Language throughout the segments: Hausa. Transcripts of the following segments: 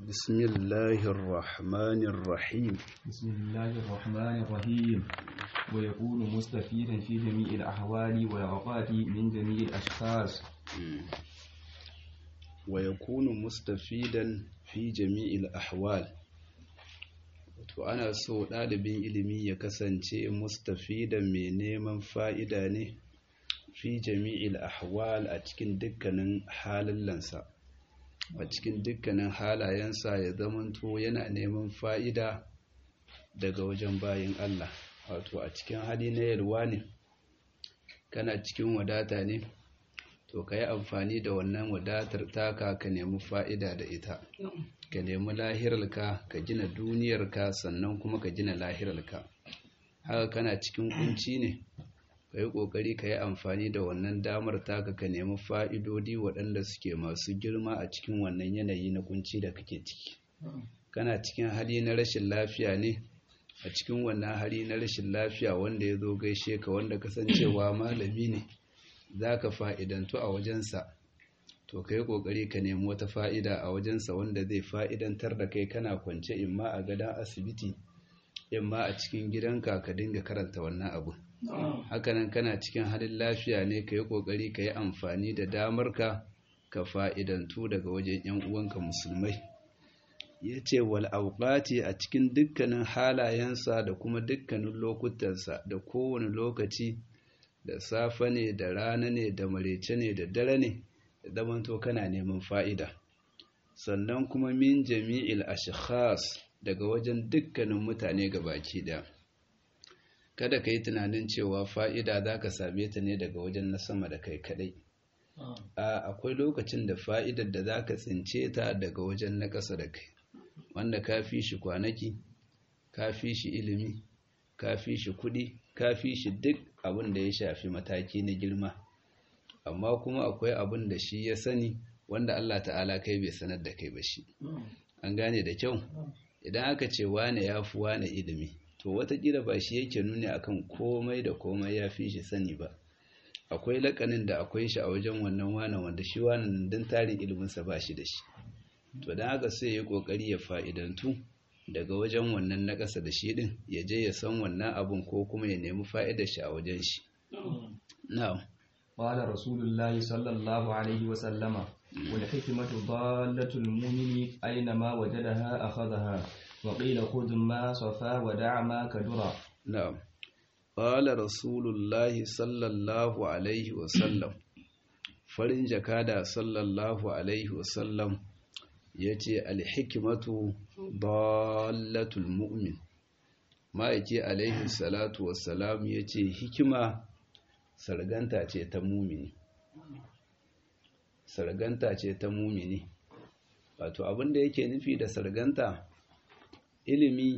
بسم الله الرحمن الرحيم بسم الله الرحمن الرحيم ويكون مستفيدا في جميع الأحوال والأوقات من جميع الأشخاص ويكون مستفيدا في جميع الأحوال to ana so ɗalibin ilimi ya kasance mustafidan mai neman fa'ida ne fi jami'il ahwal a cikin dukkanin halallansa a cikin dukkanin halayensa ya zamanto yana neman fa'ida daga wajen bayin Allah wato a cikin hali na yalwa ne kana cikin wadata ne to ka yi amfani da wannan wadatar taka ka nemi fa'ida da ita ka nemi lahirarka ka gina duniyarka sannan kuma ka gina lahirarka haka kana cikin kunci ne ka yi ƙoƙari ka yi amfani da wannan damar taka ka nemi fa'idodi waɗanda suke masu girma a cikin wannan yanayi na kunci da kake ciki kana cikin hali na rashin lafiya ne a cikin wannan hali na rashin lafiya wanda ya zo gaishe ka wanda kasancewa malami ne za ka fa'idantu a wajensa to ka yi ƙoƙari ka nemi wata fa'ida a wajensa wanda zai fa'idantar da kai kana kwance imma a gadon asibiti imma a cikin gidanka ka dinga karanta wannan abu hakanan kana cikin halin lafiya ne ka yi ƙoƙari ka yi amfani da damarka ka fa'idantu daga wajen ‘yan uwanka musulmai ya ce wal auƙati a cikin dukkanin halayensa da kuma dukkanin lokutansa da kowane lokaci da safe ne da rana ne da marece ne da dare ne da zamanto kana neman fa'ida sannan kuma min jami'il ashkhas daga wajen dukkanin mutane baki ɗaya kada ka yi tunanin cewa fa'ida za ka same ta ne daga wajen na sama da kai kadai a akwai lokacin da fa'idar da za ka tsince ta daga wajen na ƙasa da kai wanda ka fi shi kwanaki ka fi shi ilimi ka fi shi kuɗi ka fi shi duk abin da ya shafi mataki na girma amma kuma akwai abin da shi ya sani wanda Allah ta'ala kai bai sanar da kai ba shi an gane da kyau idan aka ce wane ya fi wane ilimi to watakila ba shi yake nuni akan komai da komai ya fi shi sani ba akwai lakanin da akwai shi a wajen wannan wane wanda shi wannan don tarin iliminsa ba shi da shi to don haka sai ya kokari ya fa'idantu daga wajen wannan na ƙasa da shi ɗin ya je ya san wannan abun ko kuma ya nemi fa'idar shi a wajen shi na'am قال رسول الله صلى الله عليه وسلم والحكمة ضالة المؤمن أينما وجدها أخذها وقيل خذ ما صفا ودع ما كدرا نعم قال رسول الله صلى الله عليه وسلم farin jakada sallallahu alaihi wasallam ya ce alhikimatu dallatul mu'min ma'aiki alaihi salatu wassalam ya ce hikima sarganta ce ta mumini sarganta ce ta mumini wato abinda yake nufi da sarganta ilimi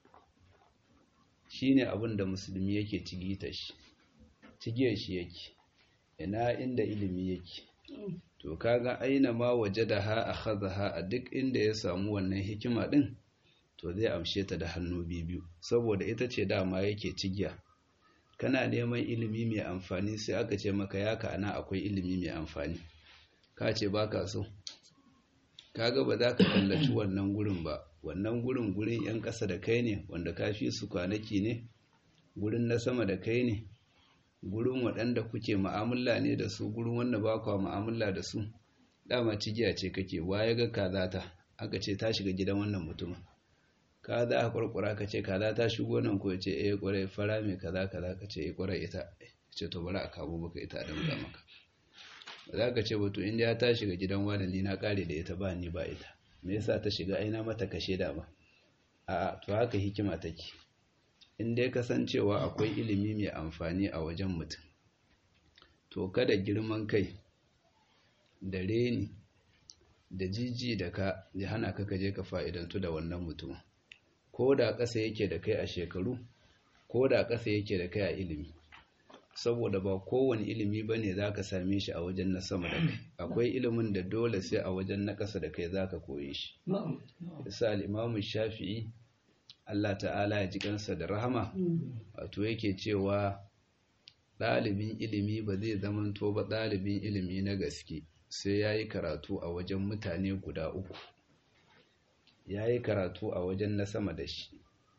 shine abin da musulmi yake cigita shi cigiyar shi yake ina inda ilimi yake to kaga aina ma wajadaha akhadha a duk inda ya samu wannan hikima din to zai amshe ta da hannu biyu saboda ita ce dama yake cigiya kana neman ilimi mai amfani sai aka ce maka ya ana akwai ilimi mai amfani ka ce baka so kaga ba za ka kallaci wannan gurin ba wannan gurin gurin 'yan ƙasa da kai ne wanda ka fi su kwanaki ne gurin na sama da kai ne gurin waɗanda kuke ma'amala ne da su gurin wanda ba kwa ma'amala da su dama cigiya ce kake waye ga kaza ta aka ce ta shiga gidan wannan mutumin ka za a kwarkwara ka ce kaza ta shigo nan ko ce eh kwarai fara mai kaza kaza ka ce eh kwarai ita ce to bari a kamo maka ita da muka maka za ka ce wato inda ya ta shiga gidan wani ni na kare da ita ba ni ba ita me yasa ta shiga aina mata kashe da ba a to haka hikima take in dai kasancewa akwai ilimi mai amfani a wajen mutum to kada girman kai da reni da jiji da ka ya hana ka kaje ka fa'idantu da wannan mutum ko da ƙasa yake da kai a shekaru ko da ƙasa yake da kai a ilimi saboda ba kowane ilimi ba ne za ka same shi a wajen na sama da kai akwai ilimin da dole sai a wajen na ƙasa da kai za ka koye shi isa al'imamun shafi'i allah ta'ala ya ji kansa da rahama wato yake cewa ɗalibin ilimi ba zai zamanto ba ɗalibin ilimi na gaske sai ya yi karatu a wajen mutane guda uku ya yi karatu a wajen na sama da shi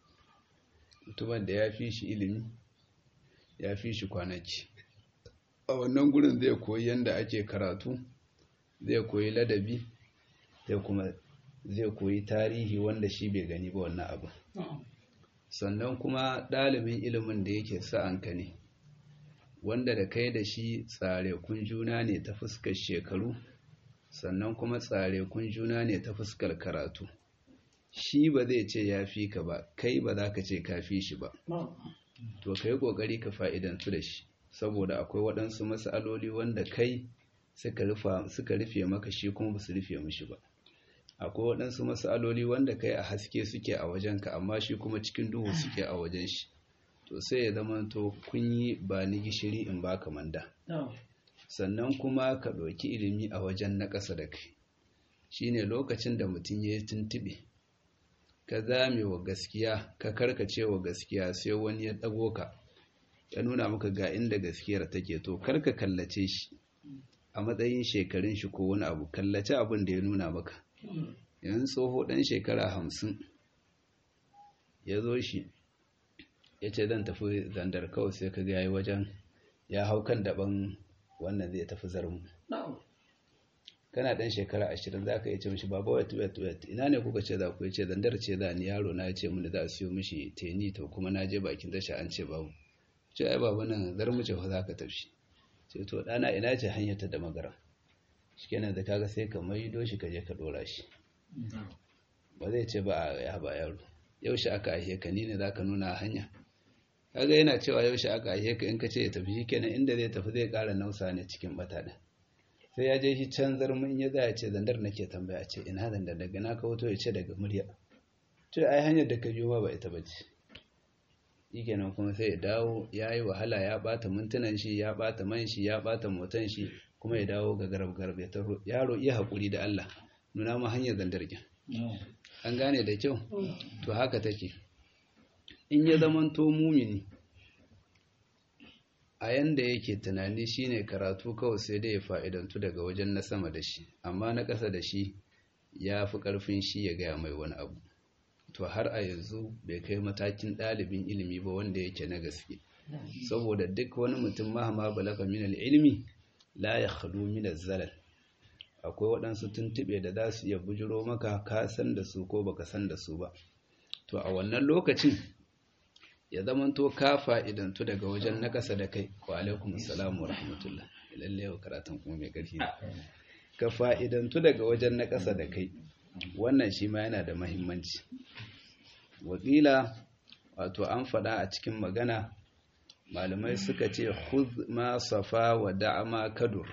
mutumin da ya fi shi ilimi ya fi shi kwanaki a wannan gurin zai koyi yadda ake karatu zai koyi ladabi zai kuma zai koyi tarihi wanda shi bai gani ba wannan abu sannan kuma ɗalibin ilimin da yake sa'anka ne wanda da kai da shi tsare kun juna ne ta fuskar shekaru sannan kuma tsare kun juna ne ta fuskar karatu shi ba zai ce ya fi ka ba kai ba za ka ce ka fi shi ba to ka yi ƙoƙari ka fa'idantu da shi saboda akwai waɗansu matsaloli wanda kai suka rufe maka shi kuma ba su rufe mishi ba akwai waɗansu matsaloli wanda kai a haske suke a wajenka amma shi kuma cikin duhu suke a wajen shi to sai ya zama to kun yi ba ni gishiri in baka manda sannan kuma ka ɗauki ilimi a wajen na ƙasa da kai shine lokacin da mutum ya yi tuntuɓe ka zame wa gaskiya ka karkace wa gaskiya sai wani ya ɗago ka ya nuna maka ga inda gaskiyar take to karka kallace shi a matsayin shekarun shi ko wani abu kallace abin da ya nuna maka yanzu tsoho ɗan shekara hamsin ya zo shi ya ce zan tafi zandar kawai sai ka yayi wajen ya hau kan daban wannan zai tafi zarmu kana ɗan shekara ashirin za ka yi ce mishi baba wet wet wet ina ne kuka ce za ku ce zandar ce za ni yaro na ce mini za a siyo mishi teni to kuma na je bakin tasha an ce babu ce ai baba nan zarmu ce fa za ka tafi ce to ɗana ina ce hanyar ta da magara shi kenan da kaga sai ka maido shi ka je ka ɗora shi ba zai ce ba a ya ba yaro yaushe aka aihe ka ni ne za ka nuna hanya kaga yana cewa yaushe aka aihe ka in ka ce ya tafi shi kenan inda zai tafi zai ƙara nausa ne cikin bata ɗin sai ya je shi can zarmin ya za ya ce zandar nake tambaya ce ina zandar daga na ka wato ya ce daga murya ce ai hanyar da ka biyo ma ba ita ba ce shi kenan kuma sai ya dawo ya yi wahala ya ɓata mintunan shi ya ɓata man shi ya ɓata motan shi kuma ya dawo ga garab garab ya taro yaro iya haƙuri da Allah nuna ma hanyar zandarkin an gane da kyau to haka take in ya zamanto mumini a yanda yake tunani shine karatu kawai sai dai ya fa'idantu daga wajen na sama da shi amma na ƙasa da shi ya fi ƙarfin shi ya gaya mai wani abu to har a yanzu bai kai matakin ɗalibin ilimi ba wanda yake na gaske saboda duk wani mutum mahama balaga min ilimi la ya khadu min zalal akwai waɗansu tuntuɓe da za su iya bujiro maka ka san da su ko baka san da su ba to a wannan lokacin ya zamanto ka fa'idantu daga wajen na ƙasa da kai wa alaikum assalamu wa rahmatullah lalle yau karatun kuma mai ƙarfi ne ka fa'idantu daga wajen na ƙasa da kai wannan shi ma yana da mahimmanci wakila wato an faɗa a cikin magana malamai suka ce khudh ma safa wa da'ama kadur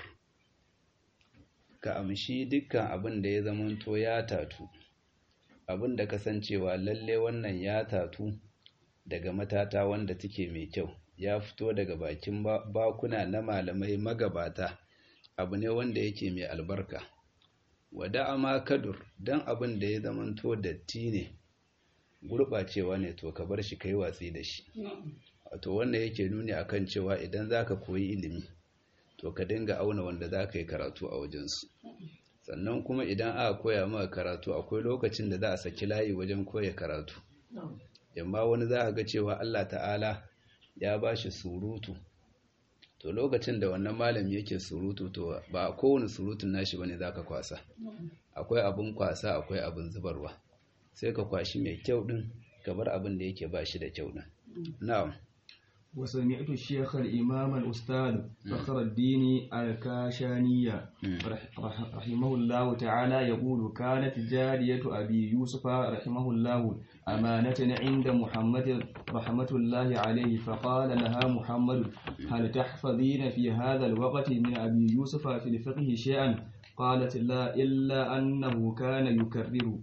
ka amshi dukkan abin da ya zamanto ya tatu abin da kasancewa lalle wannan ya tatu daga matata wanda take mai kyau ya fito daga bakin bakuna na malamai magabata abu ne wanda yake mai albarka wada ama kadur don abin da ya zamanto datti ne gurɓacewa ne to ka bar shi kai watsi da shi wato wanda yake nuni akan cewa idan za ka koyi ilimi to ka dinga auna wanda za ka yi karatu a wajensu sannan kuma idan aka koya maka karatu akwai lokacin da za a saki layi wajen koya karatu yamma wani za a ga cewa Allah ta'ala ya ba shi surutu to lokacin da wannan malami yake surutu to ba a kowane surutun nashi bane za ka kwasa akwai abin kwasa akwai abin zubarwa sai ka kwashi mai kyau din ka bar abin da yake ba shi da kyau din na'am وسمعت الشيخ الإمام الأستاذ فخر الدين الكاشانية رحمه الله تعالى يقول كانت جارية أبي يوسف رحمه الله أمانة عند محمد رحمة الله عليه فقال لها محمد هل تحفظين في هذا الوقت من أبي يوسف في الفقه شيئا قالت لا إلا أنه كان يكرر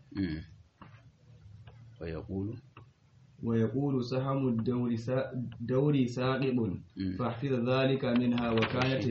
ويقول ويقول سهم الدور سا دوري ساقط فاحفظ ذلك منها وكانت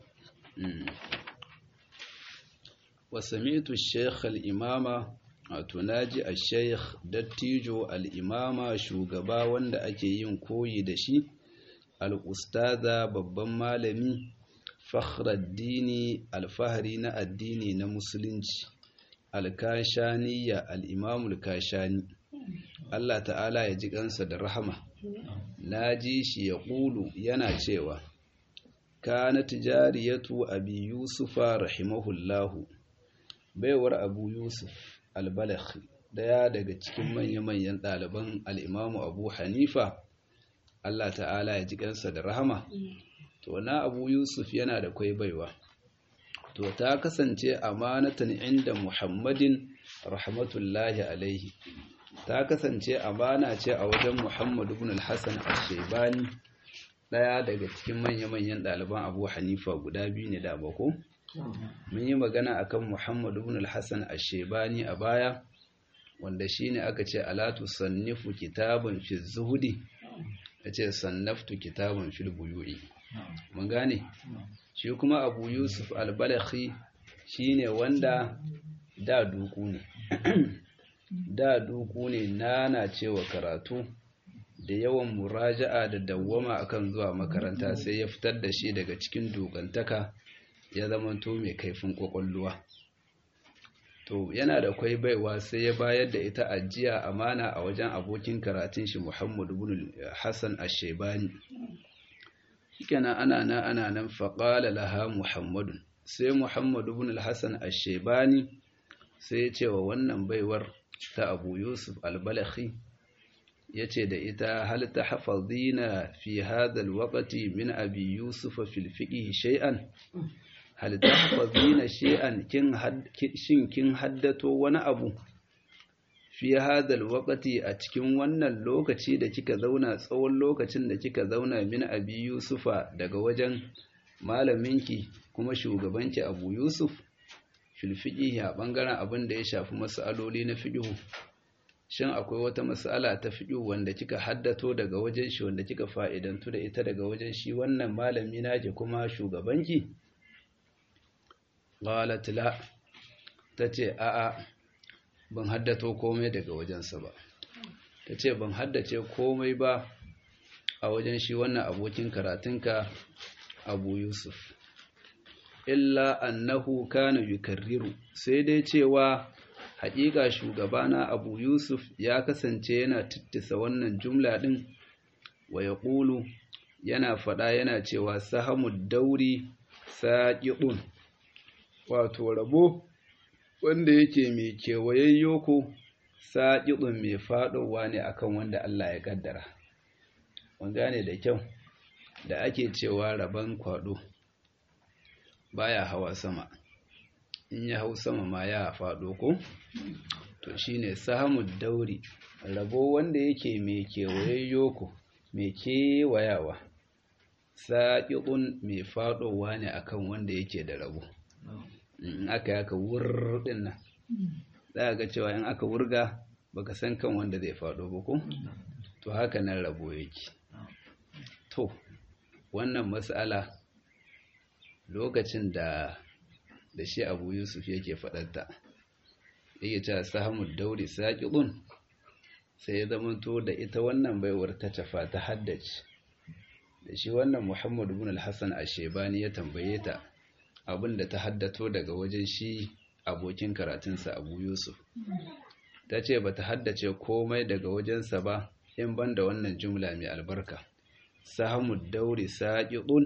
وسمعت الشيخ الإمام tunaji a sheikh dattijo al'imama shugaba wanda ake yin koyi da shi al'ustaza babban malami fakhraddini alfahari na addini na musulunci alkashaniya al'imamul kashani Allah ta'ala ya ji kansa da rahama na ji shi ya ƙulu yana cewa kana tijariyatu abi yusufa rahimahullahu baiwar abu yusuf albalakhi daya daga cikin manya-manyan ɗaliban al'imamu abu hanifa Allah ta'ala ya ji kansa da rahama to na abu yusuf yana da kwai baiwa to ta kasance amanatan inda muhammadin rahmatullahi alaihi ta kasance amana ce a wajen muhammadu ibn al-hassan al-shaibani daya daga cikin manya-manyan ɗaliban abu hanifa guda biyu ne da bako mun yi magana akan muhammadu ibn al-hassan al-shaibani a baya wanda shine aka ce alatu sannifu kitabun fi zuhudi yace sannaftu kitabun fil buyu'i mun gane shi kuma abu yusuf al-balakhi shine wanda da duku ne da duku ne nana cewa karatu da yawan muraja'a da dawwama akan zuwa makaranta sai ya fitar da shi daga cikin dukantaka ya zamanto mai kaifin kwakwalluwa to yana da kwai baiwa sai ya bayar da ita ajiya amana a wajen abokin karatun shi Muhammadu ibn Hassan Ash-Shaybani shikenan ana nan ana nan faqala laha Muhammadun sai Muhammadu ibn Hassan Ash-Shaybani sai ya ce wa wannan baiwar ta Abu Yusuf Al-Balakhi yace da ita hal tahfazina fi hadha al-waqti min Abi Yusuf fil fiqh shay'an hal tahfazina shay'an kin shin kin haddato wani abu fi hadal waqti a cikin wannan lokaci da kika zauna tsawon lokacin da kika zauna min abi yusufa daga wajen malaminki kuma shugabanki abu yusuf fil fiqhi a bangaren abin da ya shafi mas'aloli na fiqhu shin akwai wata mas'ala ta fiqhu wanda kika haddato daga wajen shi wanda kika fa'idantu da ita daga wajen shi wannan malami naki kuma shugabanki qalat la tace a'a ban haddato komai daga wajensa ba tace ban haddace komai ba a wajen shi wannan abokin karatunka Abu Yusuf illa annahu kana yukarriru sai dai cewa haƙiƙa shugabana Abu Yusuf ya kasance yana tittisa wannan jumla din wa yaqulu yana fada yana cewa sahamud dauri saqiqun wato rabo wanda yake mai kewayayyo ko saƙiɗin mai faɗowa ne akan wanda Allah ya ƙaddara. Mun gane da kyau da ake cewa rabon kwaɗo baya hawa sama, in ya hau sama ma ya faɗo ko? To shi ne samun dauri, rabo wanda yake mai kewayayyo ko mai kewayawa, saƙiɗin mai faɗowa ne akan wanda yake da rabo. in aka yaka wurɗin nan za ga cewa in aka wurga baka san kan wanda zai faɗo ba ko to haka nan rabo yake to wannan matsala lokacin da da shi abu yusuf yake faɗarta yake cewa sahamud dauri saƙiɗun sai ya zamanto da ita wannan baiwar ta tafa ta haddace da shi wannan muhammadu bin al-hassan ashebani ya tambaye ta abin da ta haddato daga wajen shi abokin karatunsa abu yusuf ta ce ba ta haddace komai daga wajensa ba in ban da wannan jumla mai albarka sahamud dauri saƙiɗun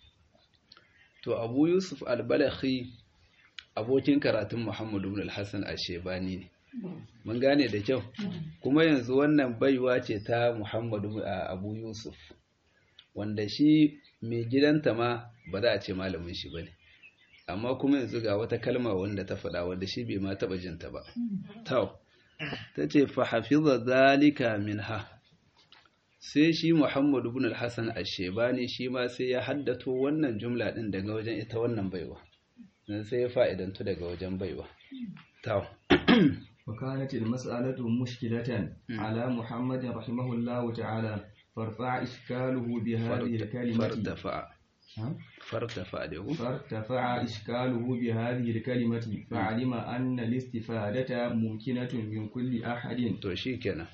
to abu yusuf albalakhi abokin karatun muhammadu bin alhassan ashebani ne mun gane da kyau kuma yanzu wannan baiwa ce ta muhammadu abu yusuf wanda shi mai gidanta ma ba za a ce malamin shi ba ne amma kuma yanzu ga wata kalma wanda ta faɗa wanda shi bai ma taɓa jinta ba. Tau, ta ce fa hafiza zalika minha. Sai shi Muhammadu bin Hassan Ashebani shi ma sai ya haddato wannan jumla ɗin daga wajen ita wannan baiwa. Nan sai ya fa'idantu daga wajen baiwa. Tau. وكانت المسألة مشكلة على محمد رحمه الله تعالى فارفع إشكاله بهذه الكلمة فارتفع فارتفع له فارتفع إشكاله بهذه الكلمة فعلم أن الاستفادة ممكنة من كل أحد توشيكنا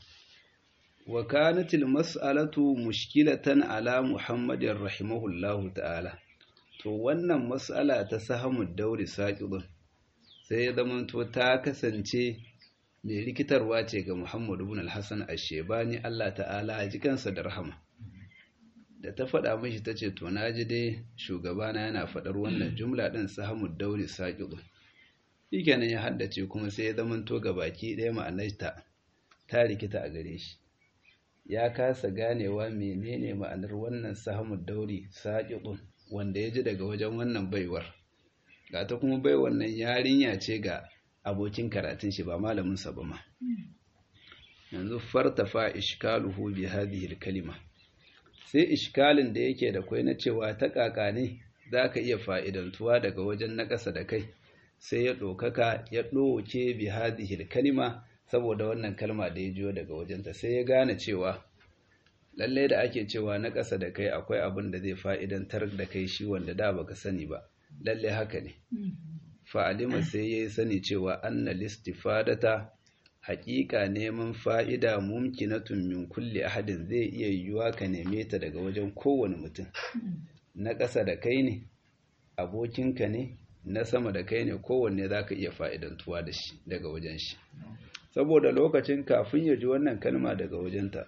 وكانت المسألة مشكلة على محمد رحمه الله تعالى to wannan mas'ala ta sahamu dauri saqidun sai ya zamanto ta kasance mai rikitarwa ce ga Muhammadu bin al-Hassan Ashebani Allah ta'ala ji kansa da rahama da ta faɗa mishi ta ce to na ji dai shugabana yana faɗar wannan jumla ɗin sahamud dauri saƙiɗu shikenan ya haddace kuma sai ya zamanto ga baki ɗaya ma'anarta ta rikita a gare shi ya kasa ganewa menene ma'anar wannan sahamud dauri saƙiɗun wanda ya ji daga wajen wannan baiwar ga ta kuma baiwar nan yarinya ce ga abokin karatun shi ba malaminsa ba ma yanzu fartafa ishkaluhu bi hadhihi kalima sai ishkalin da yake da kwai na cewa ta kaka ne zaka iya fa'idantuwa daga wajen na ƙasa da kai sai ya ɗaukaka ya ɗoke bi hadhihi kalima saboda wannan kalma da ya jiyo daga wajenta sai ya gane cewa lallai da ake cewa na ƙasa da kai akwai abin da zai fa'idantar da kai shi wanda da baka sani ba lallai haka ne fa'alima sai ya yi sani cewa anna listifadata haƙiƙa neman fa'ida mumkinatun min kulle ahadin zai iya yiwuwa ka neme ta daga wajen kowane mutum na ƙasa da kai ne abokinka ne na sama da kai ne kowanne za ka iya fa'idantuwa da shi daga wajen shi saboda lokacin kafin ya ji wannan kalma daga wajenta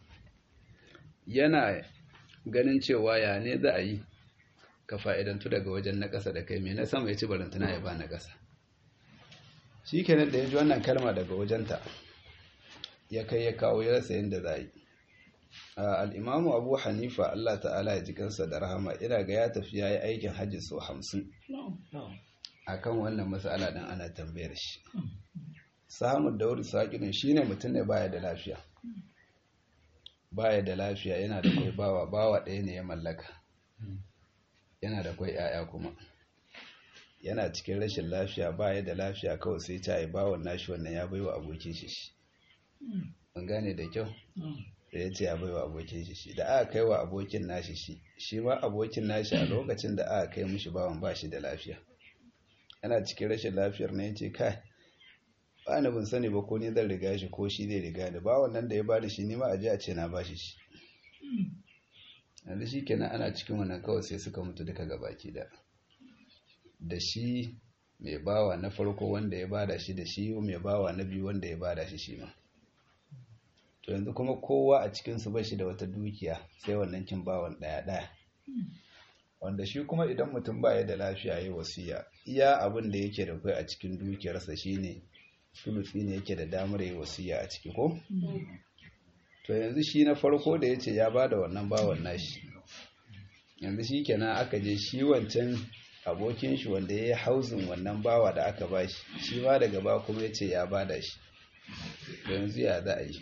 yana ganin cewa ya ne za a yi ka fa'idantu daga wajen na ƙasa da kai mai na sama ya ci barantana ya ba na ƙasa shi kenan da ya ji wannan kalma daga wajenta ya kai ya kawo ya rasa yadda za a yi al'imamu abu hanifa allah ta'ala ya ji kansa da rahama ina ga ya tafi ya yi aikin hajji sau hamsin a kan wannan matsala ɗin ana tambayar shi samun dauri saƙinin shi ne mutum ne baya da lafiya baya da lafiya yana da kwai bawa bawa ɗaya ne ya mallaka yana da kwai 'ya'ya kuma yana cikin rashin lafiya baya da lafiya kawai sai ta yi bawon nashi wannan ya baiwa abokin shi shi mun gane da kyau da ya ce ya baiwa abokin shi shi da aka kai wa abokin nashi shi shi ma abokin nashi a lokacin da aka kai mishi bawan ba shi da lafiya yana cikin rashin lafiyar na ya ce kai ba na bin sani ba ko ni zan riga shi ko shi zai riga da bawan nan da ya bada shi ni ma a ji a ce na bashi shi yanzu shi kenan ana cikin wannan kawai sai suka mutu duka gabaki da da shi mai bawa na farko wanda ya bada shi da shi mai bawa na biyu wanda ya bada shi shi ma to yanzu kuma kowa a cikinsu ba shi da wata dukiya sai wannan kin bawan ɗaya ɗaya wanda shi kuma idan mutum baya da lafiya ya wasiya iya abin da yake da kai a cikin dukiyarsa shine sulusi ne yake da damar yi wasiya a ciki ko to yanzu shi na farko da ya ce ya ba da wannan bawan nashi yanzu shi kenan aka je shi wancan abokin shi wanda ya yi hauzin wannan bawa da aka ba shi shi ma daga ba kuma ya ce ya ba da shi yanzu ya za a yi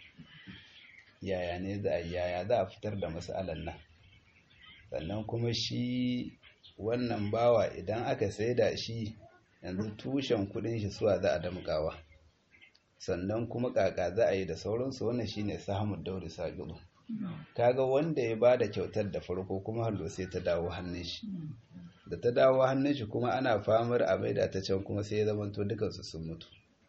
yaya ne za a yi yaya za a fitar da matsalan nan sannan kuma shi wannan bawa idan aka saida shi yanzu tushen kudin shi suwa za a damgawa sannan kuma kaka za a yi da sauransu wannan shine samun dauri sagiru kaga wanda ya bada kyautar da farko kuma hallo sai ta dawo hannun shi da ta dawo hannun shi kuma ana famar a maida ta can kuma sai ya zamanto dukansu sun mutu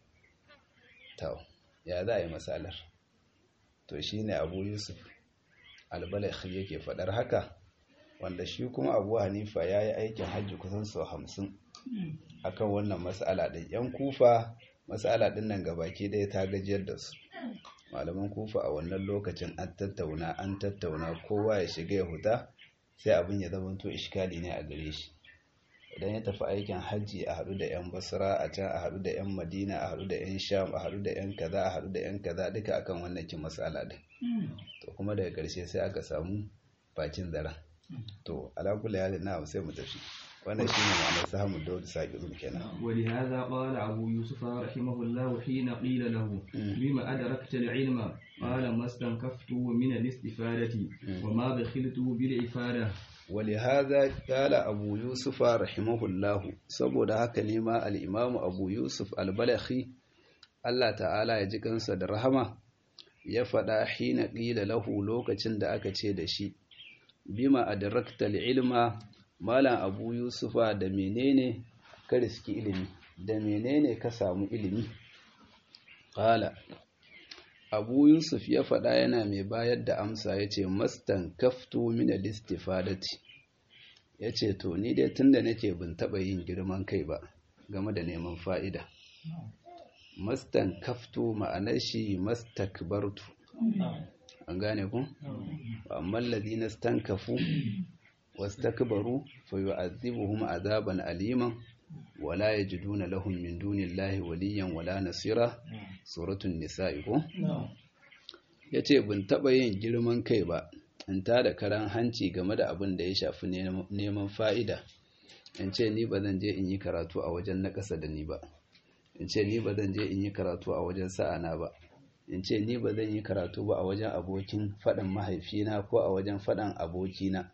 to ya za a yi matsalar to shine abu yusuf albalaghi yake faɗar haka wanda shi kuma abu hanifa ya yi aikin hajji kusan sau hamsin akan wannan matsala ɗin yan kufa matsala ɗin nan gabaki ɗaya ta gajiyar da su malaman kufa a wannan lokacin an tattauna an tattauna kowa ya shiga ya huta sai abin ya zamanto ishkali ne a gare shi idan ya tafi aikin hajji a haɗu da 'yan basra a can a haɗu da 'yan madina a haɗu da 'yan sham a haɗu da 'yan kaza a haɗu da 'yan kaza duka akan wannan kin matsala ɗin to kuma daga ƙarshe sai aka samu bakin zaren to alakula ya na sai mu tafi wannan shine ma'anar samun dawud saqizun kenan ولهذا قال أبو يوسف رحمه الله حين قيل له بما أدركت العلم قال ما استنكفت من الاستفادة وما بخلت بالإفادة ولهذا قال أبو يوسف رحمه الله saboda haka ne ma al-Imam Abu Yusuf al-Balakhi Allah ta'ala ya ji kansa da rahama ya faɗa hina qila lahu lokacin da aka ce da shi bima adrakta ilma malam abu yusufa da menene ka riski ilimi da menene ka samu ilimi qala abu yusuf ya faɗa yana mai bayar da amsa ya ce mastan kaftu min al-istifadati ya ce to ni dai tunda nake bin taɓa yin girman kai ba game da neman fa'ida mastan kaftu ma'anar shi mastakbartu an gane ku amma alladhina stankafu wastakbaru fayu'adhibuhum azaban aliman wala yajiduna lahum min dunillahi waliyan wala nasira suratul nisa'i ko yace bin taba yin girman kai ba in ta da karan hanci game da abin da ya shafi neman fa'ida in ce ni ba zan je in yi karatu a wajen na ƙasa da ni ba in ce ni ba zan je in yi karatu a wajen sa'ana ba in ce ni ba zan yi karatu ba a wajen abokin faɗan mahaifina ko a wajen faɗan abokina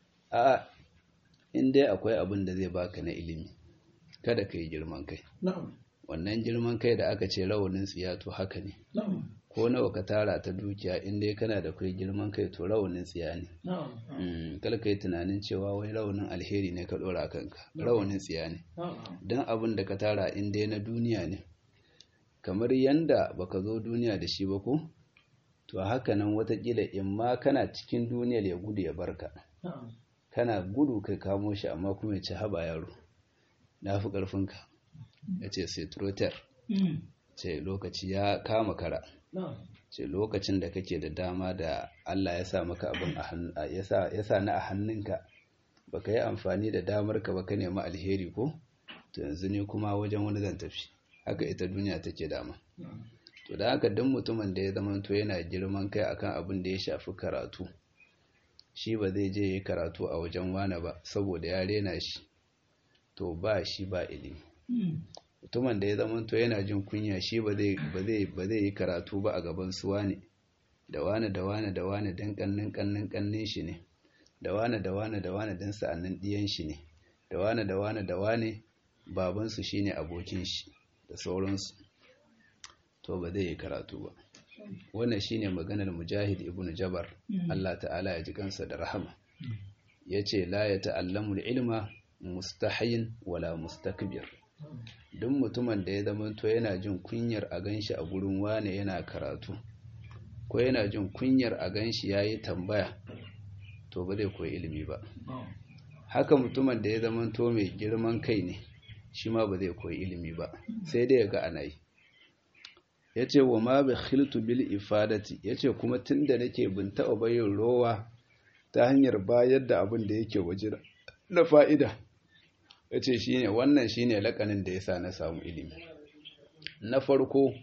a in dai akwai abin da zai baka na ilimi kada ka yi girman kai wannan girman kai da aka ce rawanin tsiya to haka ne ko nawa ka tara ta dukiya in dai kana da kai girman kai to rawanin tsiya ne kala ka yi tunanin cewa wai rawanin alheri ne ka ɗora kanka rawanin tsiya ne don abin da ka tara in dai na duniya ne kamar yanda baka zo duniya da shi ba ko to haka nan watakila in ma kana cikin duniyar ya gudu ya barka kana gudu kai kamo shi amma kuma ya ci haba yaro na fi ƙarfinka ya ce sai trotter ce lokaci ya kama kara ce lokacin da kake da dama da Allah ya sa maka abin ya sa na a hannunka baka yi amfani da damar ka baka nemi alheri ko to yanzu ne kuma wajen wani zan tafi haka ita duniya take dama to da haka duk mutumin da ya zama to yana girman kai akan abin da ya shafi karatu shi ba zai je yi karatu a wajen wane ba saboda ya rena shi to ba shi ba ilimi mutumin da ya zama to yana jin kunya shi ba zai yi karatu ba a gaban su wane da wane da wane da wane don kannin kannin kannin shi ne da wane da wane da wane don sa'annin diyan shi ne da wane da wane da wane babansu shine abokin shi da sauransu to ba zai yi karatu ba wannan shine maganar mujahid ibn jabar Allah ta'ala ya ji kansa da rahama yace la ya ta'allamu ilma mustahayin wala mustakbir duk mutumin da ya zama to yana jin kunyar a ganshi a gurin wane yana karatu ko yana jin kunyar a ganshi yayi tambaya to ba zai koyi ilimi ba haka mutumin da ya zama to mai girman kai ne shi ma ba zai koyi ilimi ba sai dai ya ga ana yi ya ce wa ma bi khiltu bil ifadati ya ce kuma tun da nake bin taɓa bayin rowa ta hanyar bayar da abin da yake waje na fa'ida ya ce shi ne wannan shi ne lakanin da ya sa na samu ilimi na farko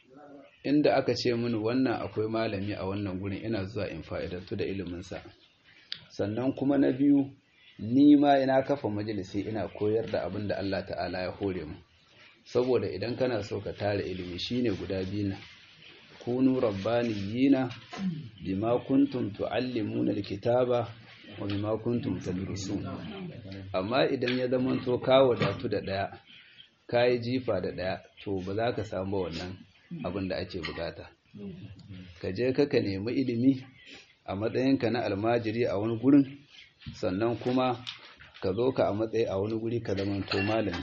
inda aka ce mini wannan akwai malami a wannan gurin ina zuwa in fa'idattu da iliminsa sannan kuma na biyu ni ma ina kafa majalisi ina koyar da abin da Allah ta'ala ya hore mu saboda idan kana so ka tara ilimi shine guda biyu na kunu rabbaniyina bima kuntum tuallimuna alkitaba wa bima kuntum tadrusun amma idan ya zama to ka wadatu da daya kai jifa da daya to ba za ka samu wannan abin da ake bukata ka je ka ka nemi ilimi a matsayinka na almajiri a wani gurin sannan kuma ka zo ka a matsayi a wani guri ka zamanto malami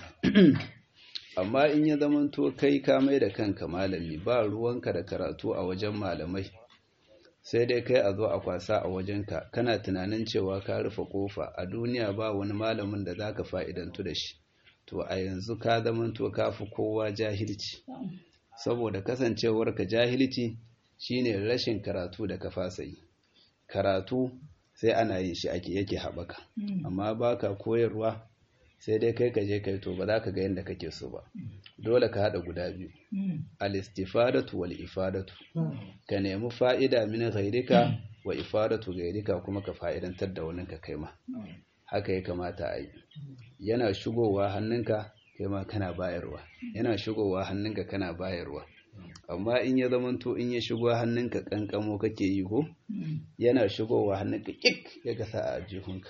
amma in ya zamanto kai ka mai da kanka malami ba ruwanka da karatu a wajen malamai sai dai kai a zo a kwasa a wajenka kana tunanin cewa ka rufe kofa a duniya ba wani malamin da za ka fa'idantu da shi to a yanzu ka zamanto ka fi kowa jahilci saboda kasancewarka jahilci shine rashin karatu da ka fasa yi karatu sai ana yin shi ake yake haɓaka amma baka koyarwa sai dai kai ka je kai to ba za ka ga yadda kake so ba dole ka haɗa guda biyu al-istifadatu wal ifadatu ka nemi fa'ida min ghairika wa ifadatu ghairika kuma ka fa'idantar da wani ka kai ma haka ya kamata a yi yana shigowa hannunka kai ma kana bayarwa yana shigowa hannunka kana bayarwa amma in ya zamanto in ya shigo hannunka kankamo kake yi ko yana shigowa hannunka kik ya gasa a jihunka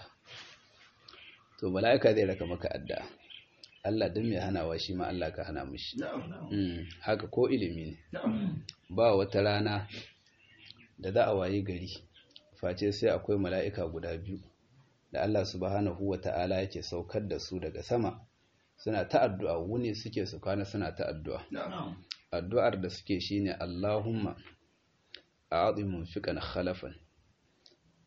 to mala'ika zai raka maka adda Allah don mai hanawa shi ma Allah ka hana mushi haka ko ilimi ne ba wata rana da za a waye gari face sai akwai mala'ika guda biyu da Allah subhanahu wa ta'ala yake saukar da su daga sama suna ta addu'a wuni suke su kwana suna ta addu'a addu'ar da suke shine Allahumma a'adhi munfiqan khalafan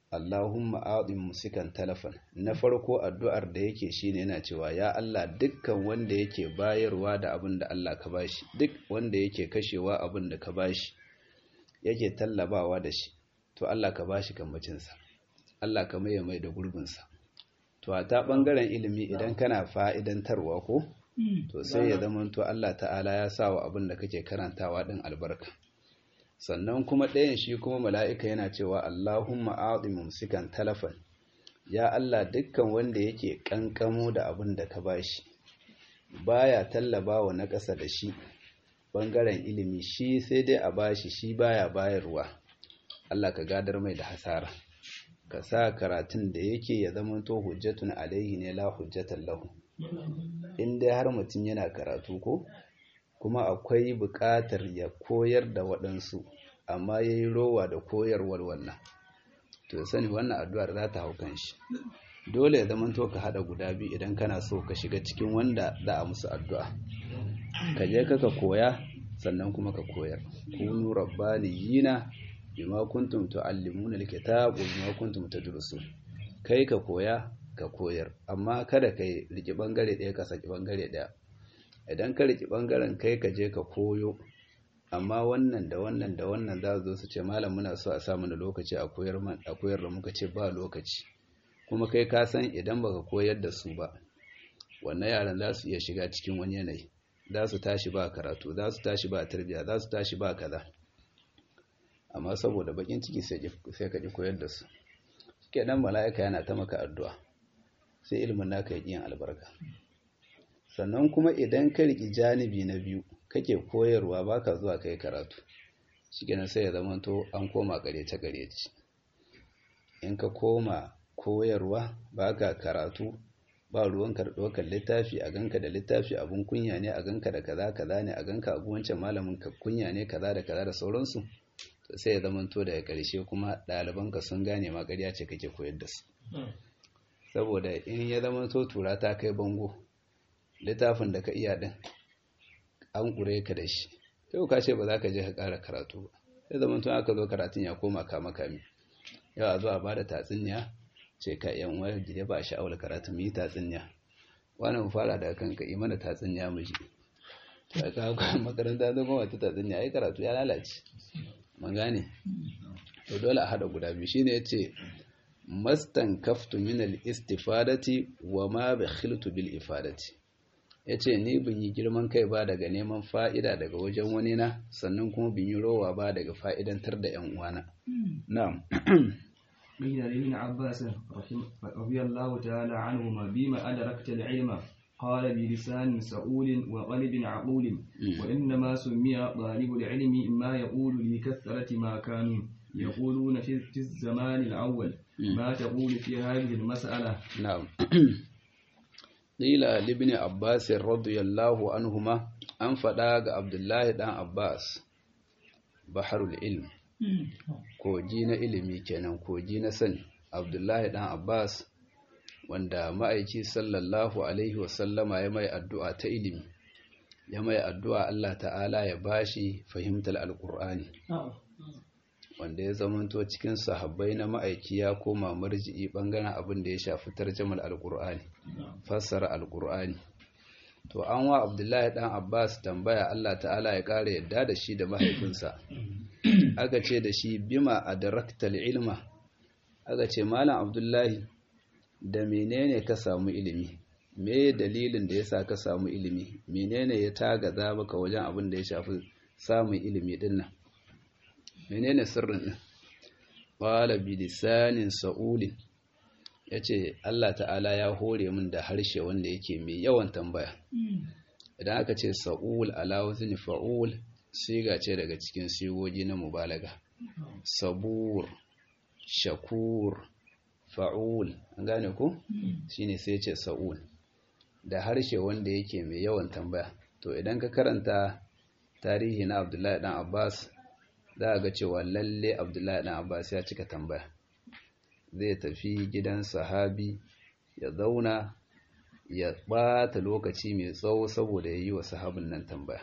Allahumma a'dhim musikan talafan na farko addu'ar da yake shine yana cewa ya Allah dukkan wanda yake bayarwa da abin da Allah ka bashi duk wanda yake kashewa abin da ka bashi yake tallabawa da shi to Allah ka bashi kambacin sa Allah ka maye mai da gurbin sa to a ta bangaren ilimi idan kana fa'idantarwa ko to sai ya zama to Allah ta'ala ya sa wa abin da kake karantawa din albarka sannan kuma ɗayan shi kuma mala'ika yana cewa Allahumma a'adhi mumsikan talafan ya Allah dukkan wanda yake ƙanƙamo da abin da ka bashi baya tallabawa na ƙasa da shi ɓangaren ilimi shi sai dai a bashi shi baya bayarwa Allah ka gadar mai da hasara ka sa karatun da yake ya zama to hujjatun alaihi ne la hujjatan lahu in dai har mutum yana karatu ko kuma akwai buƙatar ya koyar da waɗansu amma ya yi rowa da koyarwar wannan to sani wannan addu'ar za ta hau kan shi dole ya zama to ka haɗa guda biyu idan kana so ka shiga cikin wanda za a musu addu'a ka je ka ka koya sannan kuma ka koyar kunu rabbaniyina bima kuntum tuallimuna alkitab wa bima kuntum tadrusun kai ka koya ka koyar amma kada kai riki bangare ɗaya ka saki bangare ɗaya idan ka riki bangaren kai ka je ka koyo amma wannan da wannan da wannan za zo su ce malam muna so a samu da lokaci a koyar man a koyar da muka ce ba lokaci kuma kai ka san idan baka koyar da su ba wannan yaran za su iya shiga cikin wani yanayi za su tashi ba karatu za su tashi ba tarbiyya za su tashi ba kaza amma saboda bakin ciki sai ka ji koyar da su kenan mala'ika yana ta maka addu'a sai ilimin naka ya yin albarka sannan kuma idan ka riki janibi na biyu kake koyarwa baka zuwa kai karatu shikenan sai ya zamanto an koma garece garece in ka koma koyarwa baka karatu ba ruwan ɗaukar littafi a ganka da littafi abun kunya ne a ganka da kaza kaza ne a ganka abu wancan malamin ka kunya ne kaza da kaza da sauransu sai ya zamanto daga ƙarshe kuma ɗalibanka sun gane ma ƙarya ce kake koyar da su saboda in ya zamanto tura ta kai bango littafin da ka iya ɗin an ƙure ka da shi yau ka ce ba za ka je ka ƙara karatu ba sai zamanto aka zo karatun ya koma kama kami yau a zo a bada tatsuniya ce ka yan wayar gida ba sha'awar karatu mu yi tatsuniya wani mu fara daga kanka yi mana tatsuniya mu ji ta ka makaranta zama wata tatsuniya ai karatu ya lalace mun gane to dole a hada guda biyu shine yace mastan kaftu min al istifadati wa ma bakhiltu bil ifadati yace ni bin yi girman kai ba daga neman fa'ida daga wajen wani na sannan kuma bin yi rowa ba daga fa'idantar da yan uwana na'am قيل لابن عباس رضي الله تعالى عنهما بما أدركت العلم قال بلسان سؤول وقلب عقول وإنما سمي طالب العلم ما يقول لكثرة ما كانوا يقولون في الزمان الأول ما تقول في هذه المسألة نعم قيل لابن عباس رضي الله عنهما أن فداغ عبد الله بن عباس بحر العلم koji na ilimi kenan koji na sani abdullahi dan abbas wanda ma'aiki sallallahu alaihi wasallama ya mai addu'a ta ilimi ya mai addu'a Allah ta'ala ya bashi fahimtar alkur'ani wanda ya zamanto cikin sahabbai na ma'aiki ya koma marji'i bangaren abin da ya shafi tarjamar alkur'ani fassara alkur'ani to an wa abdullahi dan abbas tambaya Allah ta'ala ya ƙara yadda da shi da mahaifinsa aka ce da shi bima adraktal ilma aka ce malam abdullahi da menene ka samu ilimi me dalilin da yasa ka samu ilimi menene ya tagaza maka wajen abin da ya shafi samun ilimi din nan menene sirrin din qala bi lisanin sa'ulin yace Allah ta'ala ya hore min da harshe wanda yake mai yawan tambaya idan aka ce sa'ul ala wazni fa'ul siga ce daga cikin sigogi na mubalaga sabur shakur fa'ul an gane ku shine sai ce sa'ul da harshe wanda yake mai yawan tambaya to idan ka karanta tarihi na abdullahi dan abbas za ga cewa lalle abdullahi dan abbas ya cika tambaya zai tafi gidan sahabi ya zauna ya ɓata lokaci mai tsawo saboda ya yi wa sahabin nan tambaya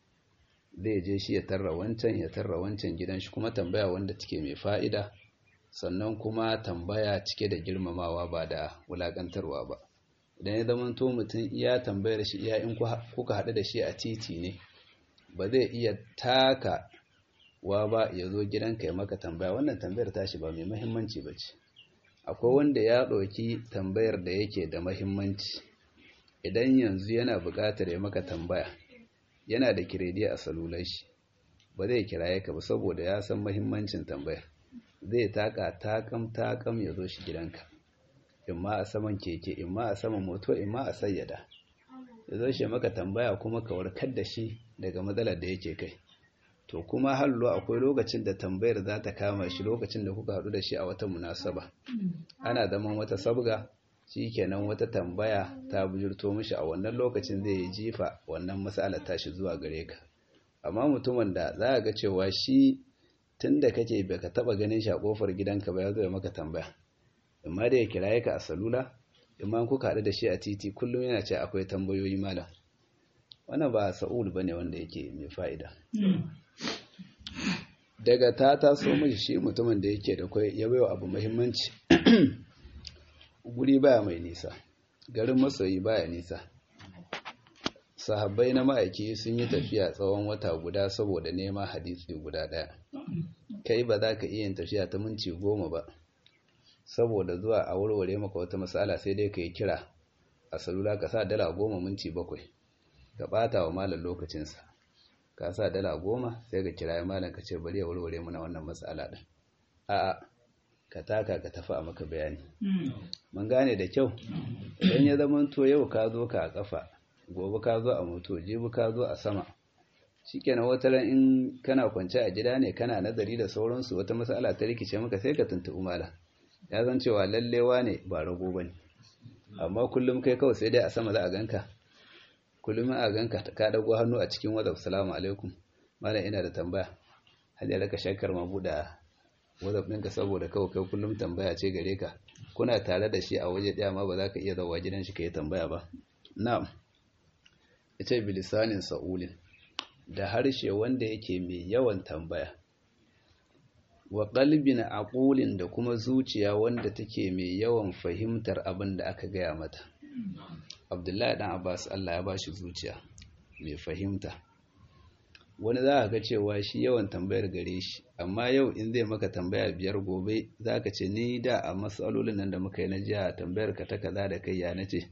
zai je shi ya tarra wancan ya tarra wancan gidan shi kuma tambaya wanda take mai fa'ida sannan kuma tambaya cike da girmamawa ba da wulakantarwa ba idan ya zama to mutum iya tambayar shi iya in kuka haɗu da shi a titi ne ba zai iya taka wa ba ya zo gidanka ya maka tambaya wannan tambayar tashi ba mai mahimmanci ba ce akwai wanda ya ɗauki tambayar da yake da mahimmanci idan yanzu yana buƙatar ya maka tambaya yana da kiredi a salular shi ba zai kiraye ka ba saboda ya san mahimmancin tambayar zai taka takam takam ya zo shi gidanka imma a saman keke imma a saman moto imma a sayyada ya zo shi maka tambaya kuma ka warkar da shi daga matsalar da yake kai to kuma hallo akwai lokacin da tambayar za ta kama shi lokacin da kuka haɗu da shi a wata munasaba ana zaman wata sabga shi kenan wata tambaya ta bujurto mishi a wannan lokacin zai yi jifa wannan matsalar tashi zuwa gare ka amma mutumin da za a ga cewa shi tun da kake baka taba ganin shi a kofar gidanka ba ya zo ya maka tambaya amma da ya kiraye ka a salula imma kuka haɗu da shi a titi kullum yana ce akwai tambayoyi malam wannan ba sa'ul bane wanda yake mai fa'ida daga ta taso mishi shi mutumin da yake da kai ya baiwa abu muhimmanci guri baya mai nisa garin masoyi baya nisa sahabbai na ma'aiki sun yi tafiya tsawon wata guda saboda neman hadisi guda ɗaya kai ba za ka iya yin tafiya ta minti goma ba saboda zuwa a warware maka wata matsala sai dai ka yi kira a salula ka sa dala goma minti bakwai ka ɓata wa malam lokacinsa ka sa dala goma sai ka kira malam ka ce bari ya warware mana wannan matsala ɗin a'a ka taka ka tafi a maka bayani mun gane da kyau idan ya zama to yau ka zo ka a kafa gobe ka zo a moto jibi ka zo a sama shikenan wata ran in kana kwance a gida ne kana nazari da sauransu wata matsala ta rikice maka sai ka tuntuɓi malam ya zan cewa lallewa ne ba rago bane amma kullum kai kawai sai dai a sama za a ganka kullum a ganka ka dago hannu a cikin wadda salamu alaikum malam ina da tambaya hal ya raka shakar ma buɗa wadda ɗinka saboda kawai kai kullum tambaya ce gare ka kuna tare da shi a waje ɗaya ma ba za ka iya zawa gidan shi ka yi tambaya ba na'am ita bilisanin sa'ulin da harshe wanda yake mai yawan tambaya wa qalbin aqulin da kuma zuciya wanda take mai yawan fahimtar abin da aka gaya mata Abdullahi dan Abbas Allah ya bashi zuciya mai fahimta wani za ka ga cewa shi yawan tambayar gare shi amma yau in zai maka tambaya biyar gobe za ka ce ni da a matsalolin nan da muka yi na jiya tambayar ka ta kaza da kai ya nace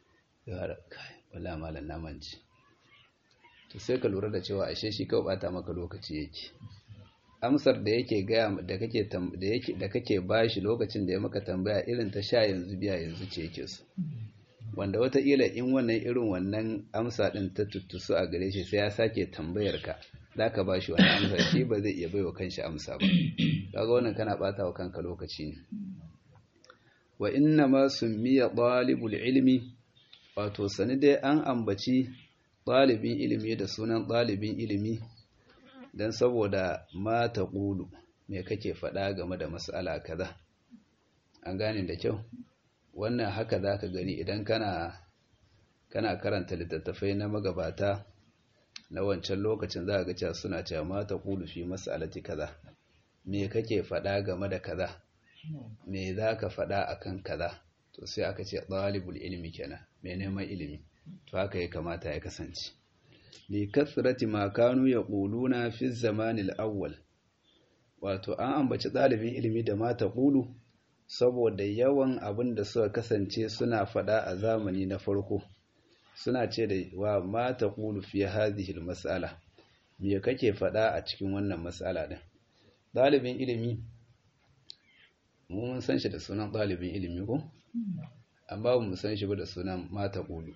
wala malam na manci to sai ka lura da cewa ashe shi kawai bata maka lokaci yake amsar da yake gaya da kake da yake da kake bashi lokacin da ya maka tambaya irin ta sha yanzu biya yanzu ce yake so wanda wataƙila in wannan irin wannan amsa ɗin ta tuttusu a gare shi sai ya sake tambayar ka za ka ba shi wani amsa shi ba zai iya baiwa kanshi amsa ba kaga wannan kana ɓata wa kanka lokaci ne wa inna ma summiya ɗalibul ilmi wato sani dai an ambaci ɗalibin ilimi da sunan ɗalibin ilimi don saboda ma ta ƙulu me kake faɗa game da mas'ala kaza an gane da kyau wannan haka za ka gani idan kana kana karanta littattafai na magabata na wancan lokacin za ga cewa suna cewa mata qulu fi mas'alati kaza me kake faɗa game da kaza me za ka faɗa akan kaza to sai aka ce ɗalibul ilmi kenan mai neman ilimi to haka ya kamata ya kasance li kasrati ma kanu yaquluna fi zamanil awwal wato an ambaci ɗalibin ilimi da mata qulu saboda yawan abin da suka kasance suna fada a zamani na farko suna ce da wa mata qulu fi hadhihi mas'ala me kake fada a cikin wannan mas'ala din dalibin ilimi mu mun san shi da sunan dalibin ilimi ko amma ba mu san shi ba da sunan mata qulu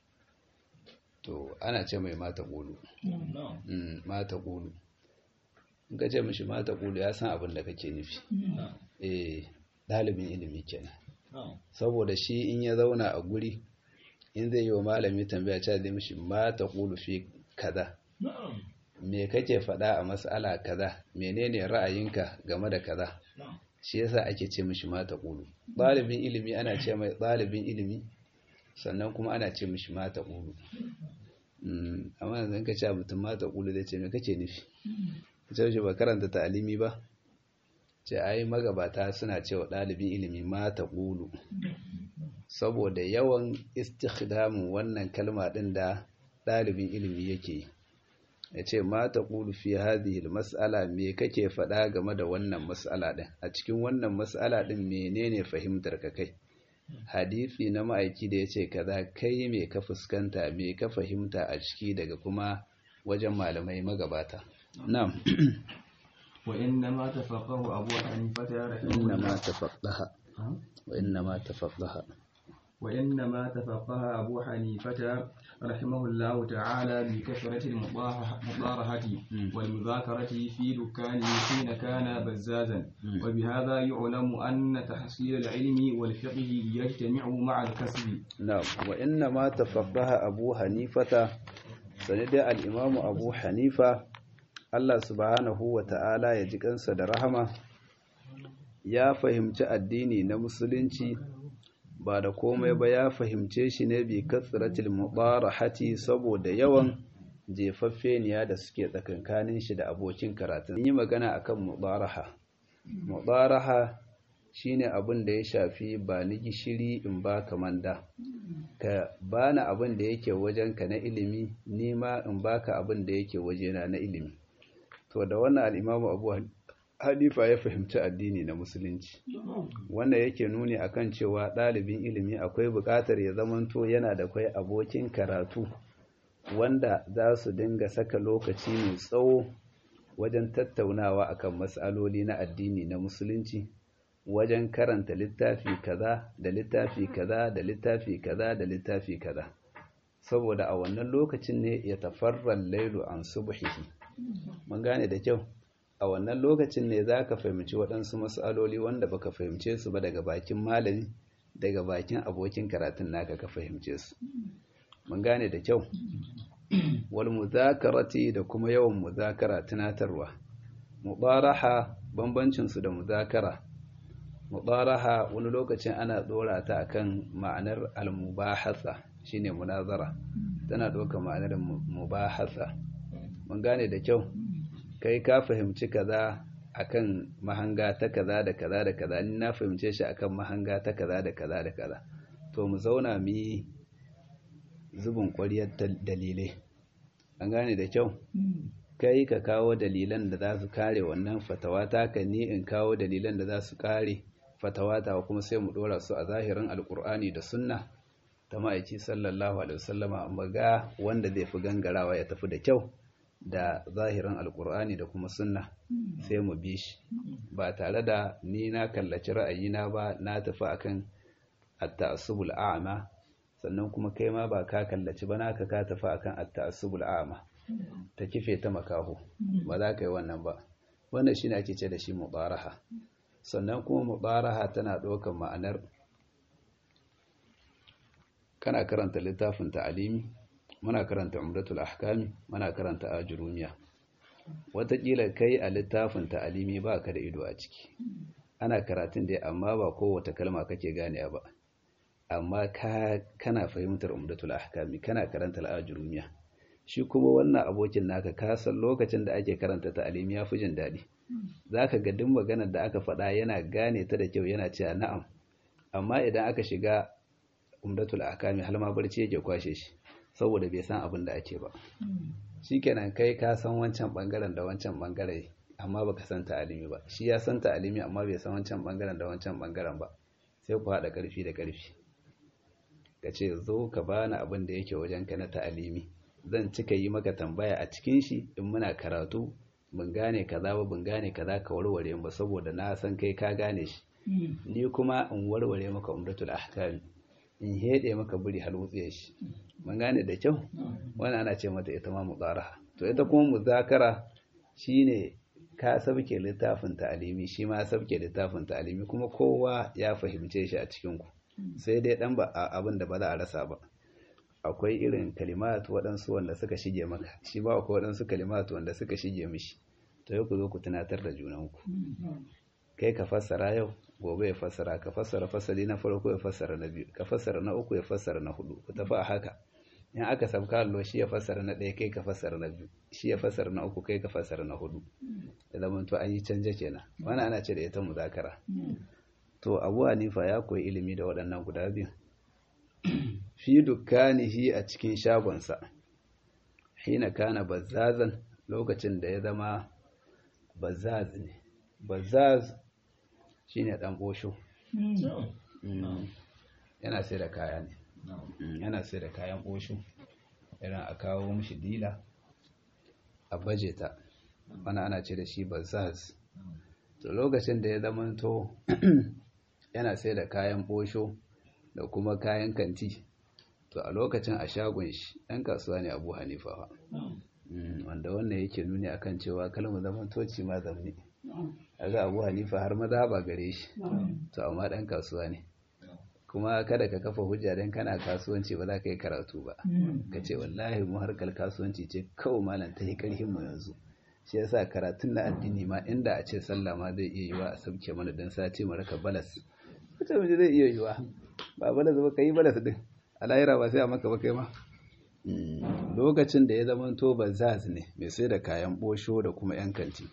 to ana ce mai mata qulu mm mata qulu in ka ce mishi mata qulu ya san abin da kake nufi eh ɗalibin ilimi kenan saboda shi in ya zauna a guri in zai yi wa malami tambaya cewa zai mishi mata ƙulu fi kaza me kake faɗa a mas'ala kaza menene ra'ayinka game da kaza shi yasa ake ce mishi mata ƙulu ɗalibin ilimi ana ce mai ɗalibin ilimi sannan kuma ana ce mishi mata ƙulu amma yanzu ka ce mutum mata ƙulu zai ce me kake nufi ce shi ba karanta ta'alimi ba ce ai magabata suna cewa ɗalibin ilimi ma ta ƙulu saboda yawan istikhdamin wannan kalma ɗin da ɗalibin ilimi yake yi ya ce ma ta ƙulu fi hadhihi mas'ala me kake faɗa game da wannan mas'ala ɗin a cikin wannan mas'ala ɗin menene fahimtar ka kai hadisi na ma'aiki da ya ce kaza kai me ka fuskanta me ka fahimta a ciki daga kuma wajen malamai magabata na'am wa inna ma tafaqahu abu hanifa inna ma tafaqaha wa inna ma tafaqaha وإنما تفقه أبو حنيفة رحمه الله تعالى بكثرة المطارحة والمذاكرة في دكانه حين كان بزازا وبهذا يعلم أن تحصيل العلم والفقه يجتمع مع الكسب نعم وإنما تفقه أبو حنيفة سند الإمام أبو حنيفة الله سبحانه وتعالى يجيك أنسى رحمه ya fahimci addini na musulunci ba da komai ba ya fahimce shi ne bi katsiratil mubarahati saboda yawan jefaffeniya da suke tsakankanin shi da abokin karatun yi magana akan mubaraha mubaraha shine abin da ya shafi ba ni gishiri in ba ka manda ka bani abin da yake wajenka na ilimi ni ma in baka abin da yake wajena na ilimi to da wannan al'imamu abu hanifa ya fahimci addini na musulunci wannan yake nuni akan cewa ɗalibin ilimi akwai buƙatar ya zamanto yana da kwai abokin karatu wanda za su dinga saka lokaci mai tsawo wajen tattaunawa akan matsaloli na addini na musulunci wajen karanta littafi kaza da littafi kaza da littafi kaza da littafi kaza saboda a wannan lokacin ne ya tafarran lailu an subhihi mun gane da kyau a wannan lokacin ne za ka fahimci waɗansu matsaloli wanda baka fahimce su ba daga bakin malami daga bakin abokin karatun naka ka fahimce su mun gane da kyau wal muzakarati da kuma yawan muzakara tunatarwa mubaraha bambancin su da muzakara mubaraha wani lokacin ana dora ta akan ma'anar al-mubahasa shine munazara tana doka ma'anar mubahasa mun gane da kyau kai ka fahimci kaza akan mahanga ta kaza da kaza da kaza ni na fahimce shi akan mahanga ta kaza da kaza da kaza to mu zauna mu yi zubin ƙwariyar dalilai an gane da kyau kai ka kawo dalilan da za su kare wannan fatawa ta ka ni in kawo dalilan da za su kare fatawa ta kuma sai mu dora su a zahirin alkur'ani da sunna ta ma'aiki sallallahu alaihi wasallama amma ga wanda zai fi gangarawa ya tafi da kyau da zahirin alkur'ani da kuma sunna sai mu bi shi ba tare da ni na kallaci ra'ayina ba na tafi akan at-ta'assubul a'ma sannan kuma kai ma ba ka kallaci ba naka ka tafi akan at-ta'assubul a'ma ta kife ta makaho ba za ka yi wannan ba wannan shine ake ce da shi mubaraha sannan kuma mubaraha tana ɗaukar ma'anar kana karanta littafin ta'alimi muna karanta umratul ahkami muna karanta ajrumiya wataƙila kai a littafin ta'alimi ba ka da ido a ciki ana karatun dai amma ba kowace kalma kake ganewa ba amma ka kana fahimtar umratul ahkami kana karanta ajrumiya shi kuma wannan abokin naka ka san lokacin da ake karanta ta'alimi ya fi jin daɗi zaka ga duk maganar da aka faɗa yana gane ta da kyau yana cewa na'am amma idan aka shiga umratul ahkami har ma barci yake kwashe shi saboda bai san abin da ake ba shikenan kai ka san wancan bangaren da wancan bangare amma baka san ta'alimi ba shi ya san ta'alimi amma bai san wancan bangaren da wancan bangaren ba sai ku haɗa ƙarfi da ƙarfi ka ce zo ka bani abin da yake wajenka na ta'alimi zan cika yi maka tambaya a cikin shi in muna karatu ban gane kaza ba ban gane kaza ka warware ba saboda na san kai ka gane shi ni kuma in warware maka umratul ahkam in hede maka buri har wutsiye shi mun gane da kyau wannan ana ce mata ita ma mudaraha to ita kuma muzakara shine ka sabke littafin ta'alimi shi ma sabke littafin ta'alimi kuma kowa ya fahimce shi a cikin ku sai dai dan ba abin da ba za a rasa ba akwai irin kalimat waɗansu wanda suka shige maka shi ba akwai waɗansu kalimat wanda suka shige mishi to yau ku zo ku tunatar da junanku kai ka fassara yau gobe ya fassara ka fassara fasali na farko ya fassara na biyu ka fassara na uku ya fassara na hudu ku tafi a haka in aka sabka allo shi ya fassara na ɗaya kai ka fassara na biyu shi ya fassara na uku kai ka fassara na hudu da zaman to an yi canje kenan wannan ana ce da ita muzakara to abu hanifa ya koyi ilimi da waɗannan guda biyu fi dukkanihi a cikin shagonsa hina kana bazzazan lokacin da ya zama bazzaz ne bazzaz shine dan bosho yana sai da kaya ne yana sai da kayan bosho irin a kawo mishi dila a baje ta wani ana ce da shi bazzaz to lokacin da ya zama to yana sai da kayan bosho da kuma kayan kanti to a lokacin a shagon shi ɗan kasuwa ne abu hanifa wanda wannan yake nuni akan cewa kalmar zaman toci ma zamni ga abu hanifa har maza ba gare shi to amma ɗan kasuwa ne kuma kada ka kafa hujja don kana kasuwanci ba za ka yi karatu ba ka ce wallahi mu harkar kasuwanci ce kawai malam ta yi ƙarfin mu yanzu shi yasa karatun na addini ma inda a ce sallah ma zai iya yiwa a sauke mana don sati mu raka balas wata mace zai iya yiwa ba balas ba ka yi balas din a lahira ba sai a maka ba kai ma lokacin da ya zama to bazaz ne mai sai da kayan bosho da kuma yan kanti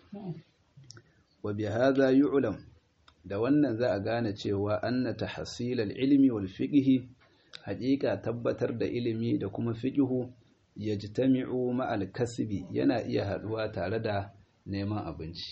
wa bi hadha yu'lam da wannan za a gane cewa anna tahsil al-ilmi wal fiqh haƙiƙa tabbatar da ilimi da kuma fiqhu yajtami'u ma'al kasbi yana iya haduwa tare da neman abinci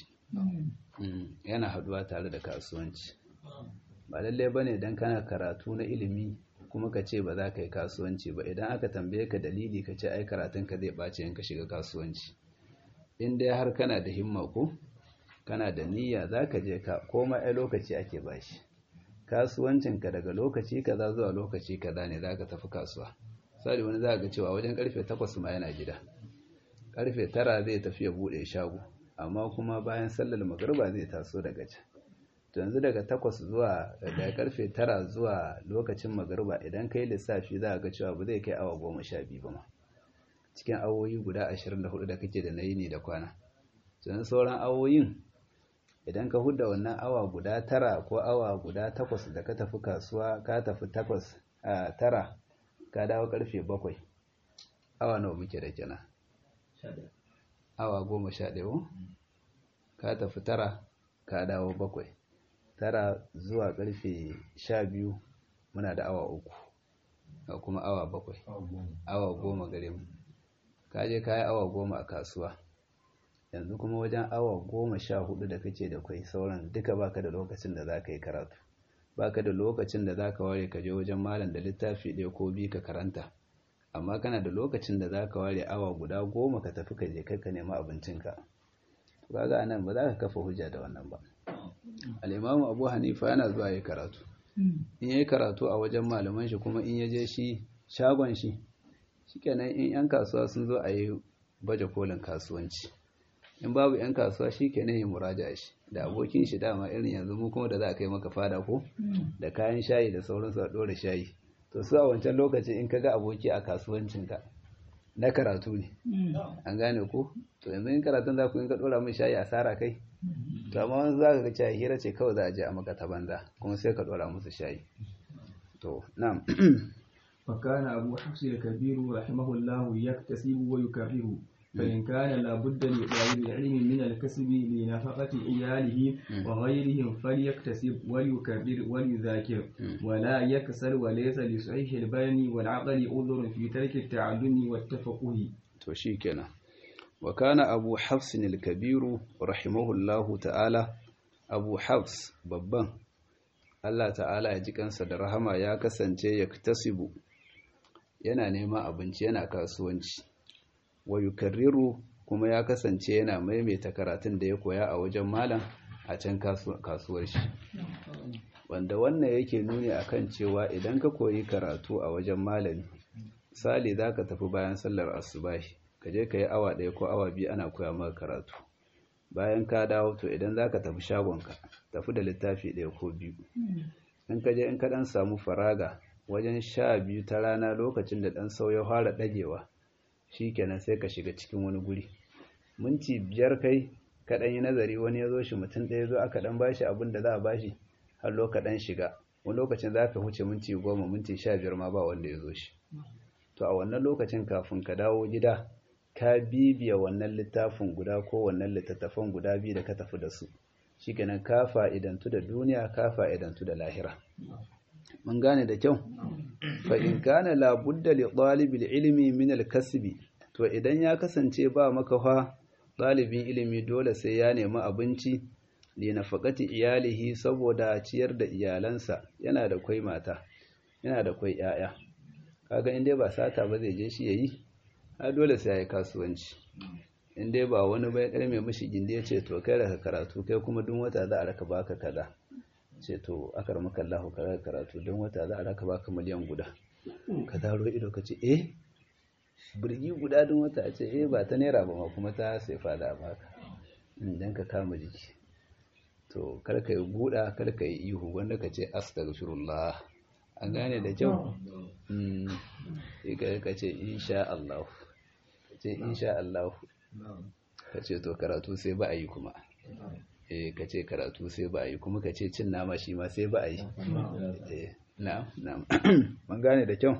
yana haduwa tare da kasuwanci ba lalle bane dan kana karatu na ilimi kuma ka ce ba za ka yi kasuwanci ba idan aka tambaye ka dalili ka ce ai karatun ka zai ɓace in ka shiga kasuwanci in dai har kana da himma ko kana da niyya za ka je ka koma ai lokaci ake bashi kasuwancinka daga lokaci kaza zuwa lokaci kaza ne za ka tafi kasuwa misali wani za ga cewa wajen karfe takwas ma yana gida karfe tara zai tafi ya buɗe shago amma kuma bayan sallar magariba zai taso daga can to yanzu daga takwas zuwa daga karfe tara zuwa lokacin magariba idan kai lissafi za ga cewa ba zai kai awa goma sha biyu ba ma cikin awoyi guda ashirin da hudu da kake da na yini da kwana sannan sauran awoyin idan ka hudda wannan awa guda tara ko awa guda takwas da ka tafi kasuwa ka tafi takwas a tara ka dawo karfe bakwai awa nawa muke da kenan awa goma sha ɗaya ka tafi tara ka dawo bakwai tara zuwa karfe sha biyu muna da awa uku ga kuma awa bakwai awa goma gare mu ka je ka yi awa goma a kasuwa yanzu kuma wajen awa goma sha hudu da kake da kwai sauran duka baka da lokacin da za ka yi karatu baka da lokacin da za ka ware ka je wajen malam da littafi ɗaya ko biyu ka karanta amma kana da lokacin da za ka ware awa guda goma ka tafi ka je kai ka nema abincinka kaga nan ba za ka kafa hujja da wannan ba al'imamu abu hanifa yana zuwa yi karatu in yi karatu a wajen malaman shi kuma in ya je shi shagon shi shikenan in 'yan kasuwa sun zo a yi baje kolin kasuwanci in babu 'yan kasuwa shi ke yi muraja shi da abokin shi dama irin yanzu mu kuma da za a kai maka fada ko da kayan shayi da sauransu a ɗora shayi to su a wancan lokaci in ka ga aboki a kasuwancinka na karatu ne an gane ko to yanzu in karatun za ku yi ka ɗora mai shayi asara kai to amma wani za ka ga cewa hira ce kawai za a je a maka ta banza kuma sai ka ɗora musu shayi to na'am فكان أبو حفص الكبير رحمه الله يكتسب ويكرر فإن كان لابد لطالب العلم من الكسب لنفقة عياله وغيرهم فليكتسب وليكرر وليذاكر ولا يكسل وليس لصحيح البين والعقل عذر في ترك التعلم والتفقه توشيكنا وكان أبو حفص الكبير رحمه الله تعالى أبو حفص babban Allah ta'ala ya ji kansa da rahama ya kasance ya tasibu yana neman abinci yana kasuwanci wa yukarriru kuma ya kasance yana maimaita karatun da ya koya a wajen malam a can kasuwar shi wanda wannan yake nuni akan cewa idan ka koyi karatu a wajen malami sali za ka tafi bayan sallar asubahi ka je ka yi awa ɗaya ko awa biyu ana koya maka karatu bayan ka dawo to idan za ka tafi shagonka tafi da littafi ɗaya ko biyu in ka je in ka ɗan samu faraga wajen sha biyu ta rana lokacin da ɗan sau ya fara ɗagewa shi kenan sai ka shiga cikin wani guri minti biyar kai kaɗan yi nazari wani ya zo shi mutum ɗaya zo aka ɗan bashi abin da za a bashi har loka ɗan shiga wani lokacin za ka huce minti goma minti sha biyar ma ba wanda ya zo shi to a wannan lokacin kafin ka dawo gida ka bibiya wannan littafin guda ko wannan littattafan guda biyu da ka tafi da su shikenan ka fa'idantu da duniya ka fa'idantu da lahira mun gane da kyau fa in kana la budda li talibil ilmi min al kasbi to idan ya kasance ba maka fa ɗalibin ilimi dole sai ya nemi abinci li nafaqati iyalihi saboda ciyar da iyalansa yana da kwai mata yana da kwai yaya kaga in dai ba sata ba zai je shi yayi a dole sai ya yi kasuwanci in dai ba wani bai karme mishi gindi ya ce to kai raka karatu kai kuma duk wata za a raka baka kaza ce to akar maka Allah ka raka karatu don wata za a raka baka miliyan guda ka daro ido ka ce eh birgi guda don wata ce eh ba ta naira ba ma kuma ta sai fada baka dan ka kama jiki to kar ka yi buɗa kar ka yi ihu wanda ka ce astaghfirullah an gane da kyau ka ce insha Allah ka ce insha Allah ka ce to karatu sai ba a yi kuma eh ka ce karatu sai ba a yi kuma ka ce cin nama shi ma sai ba a yi eh na'am na'am man gane da kyau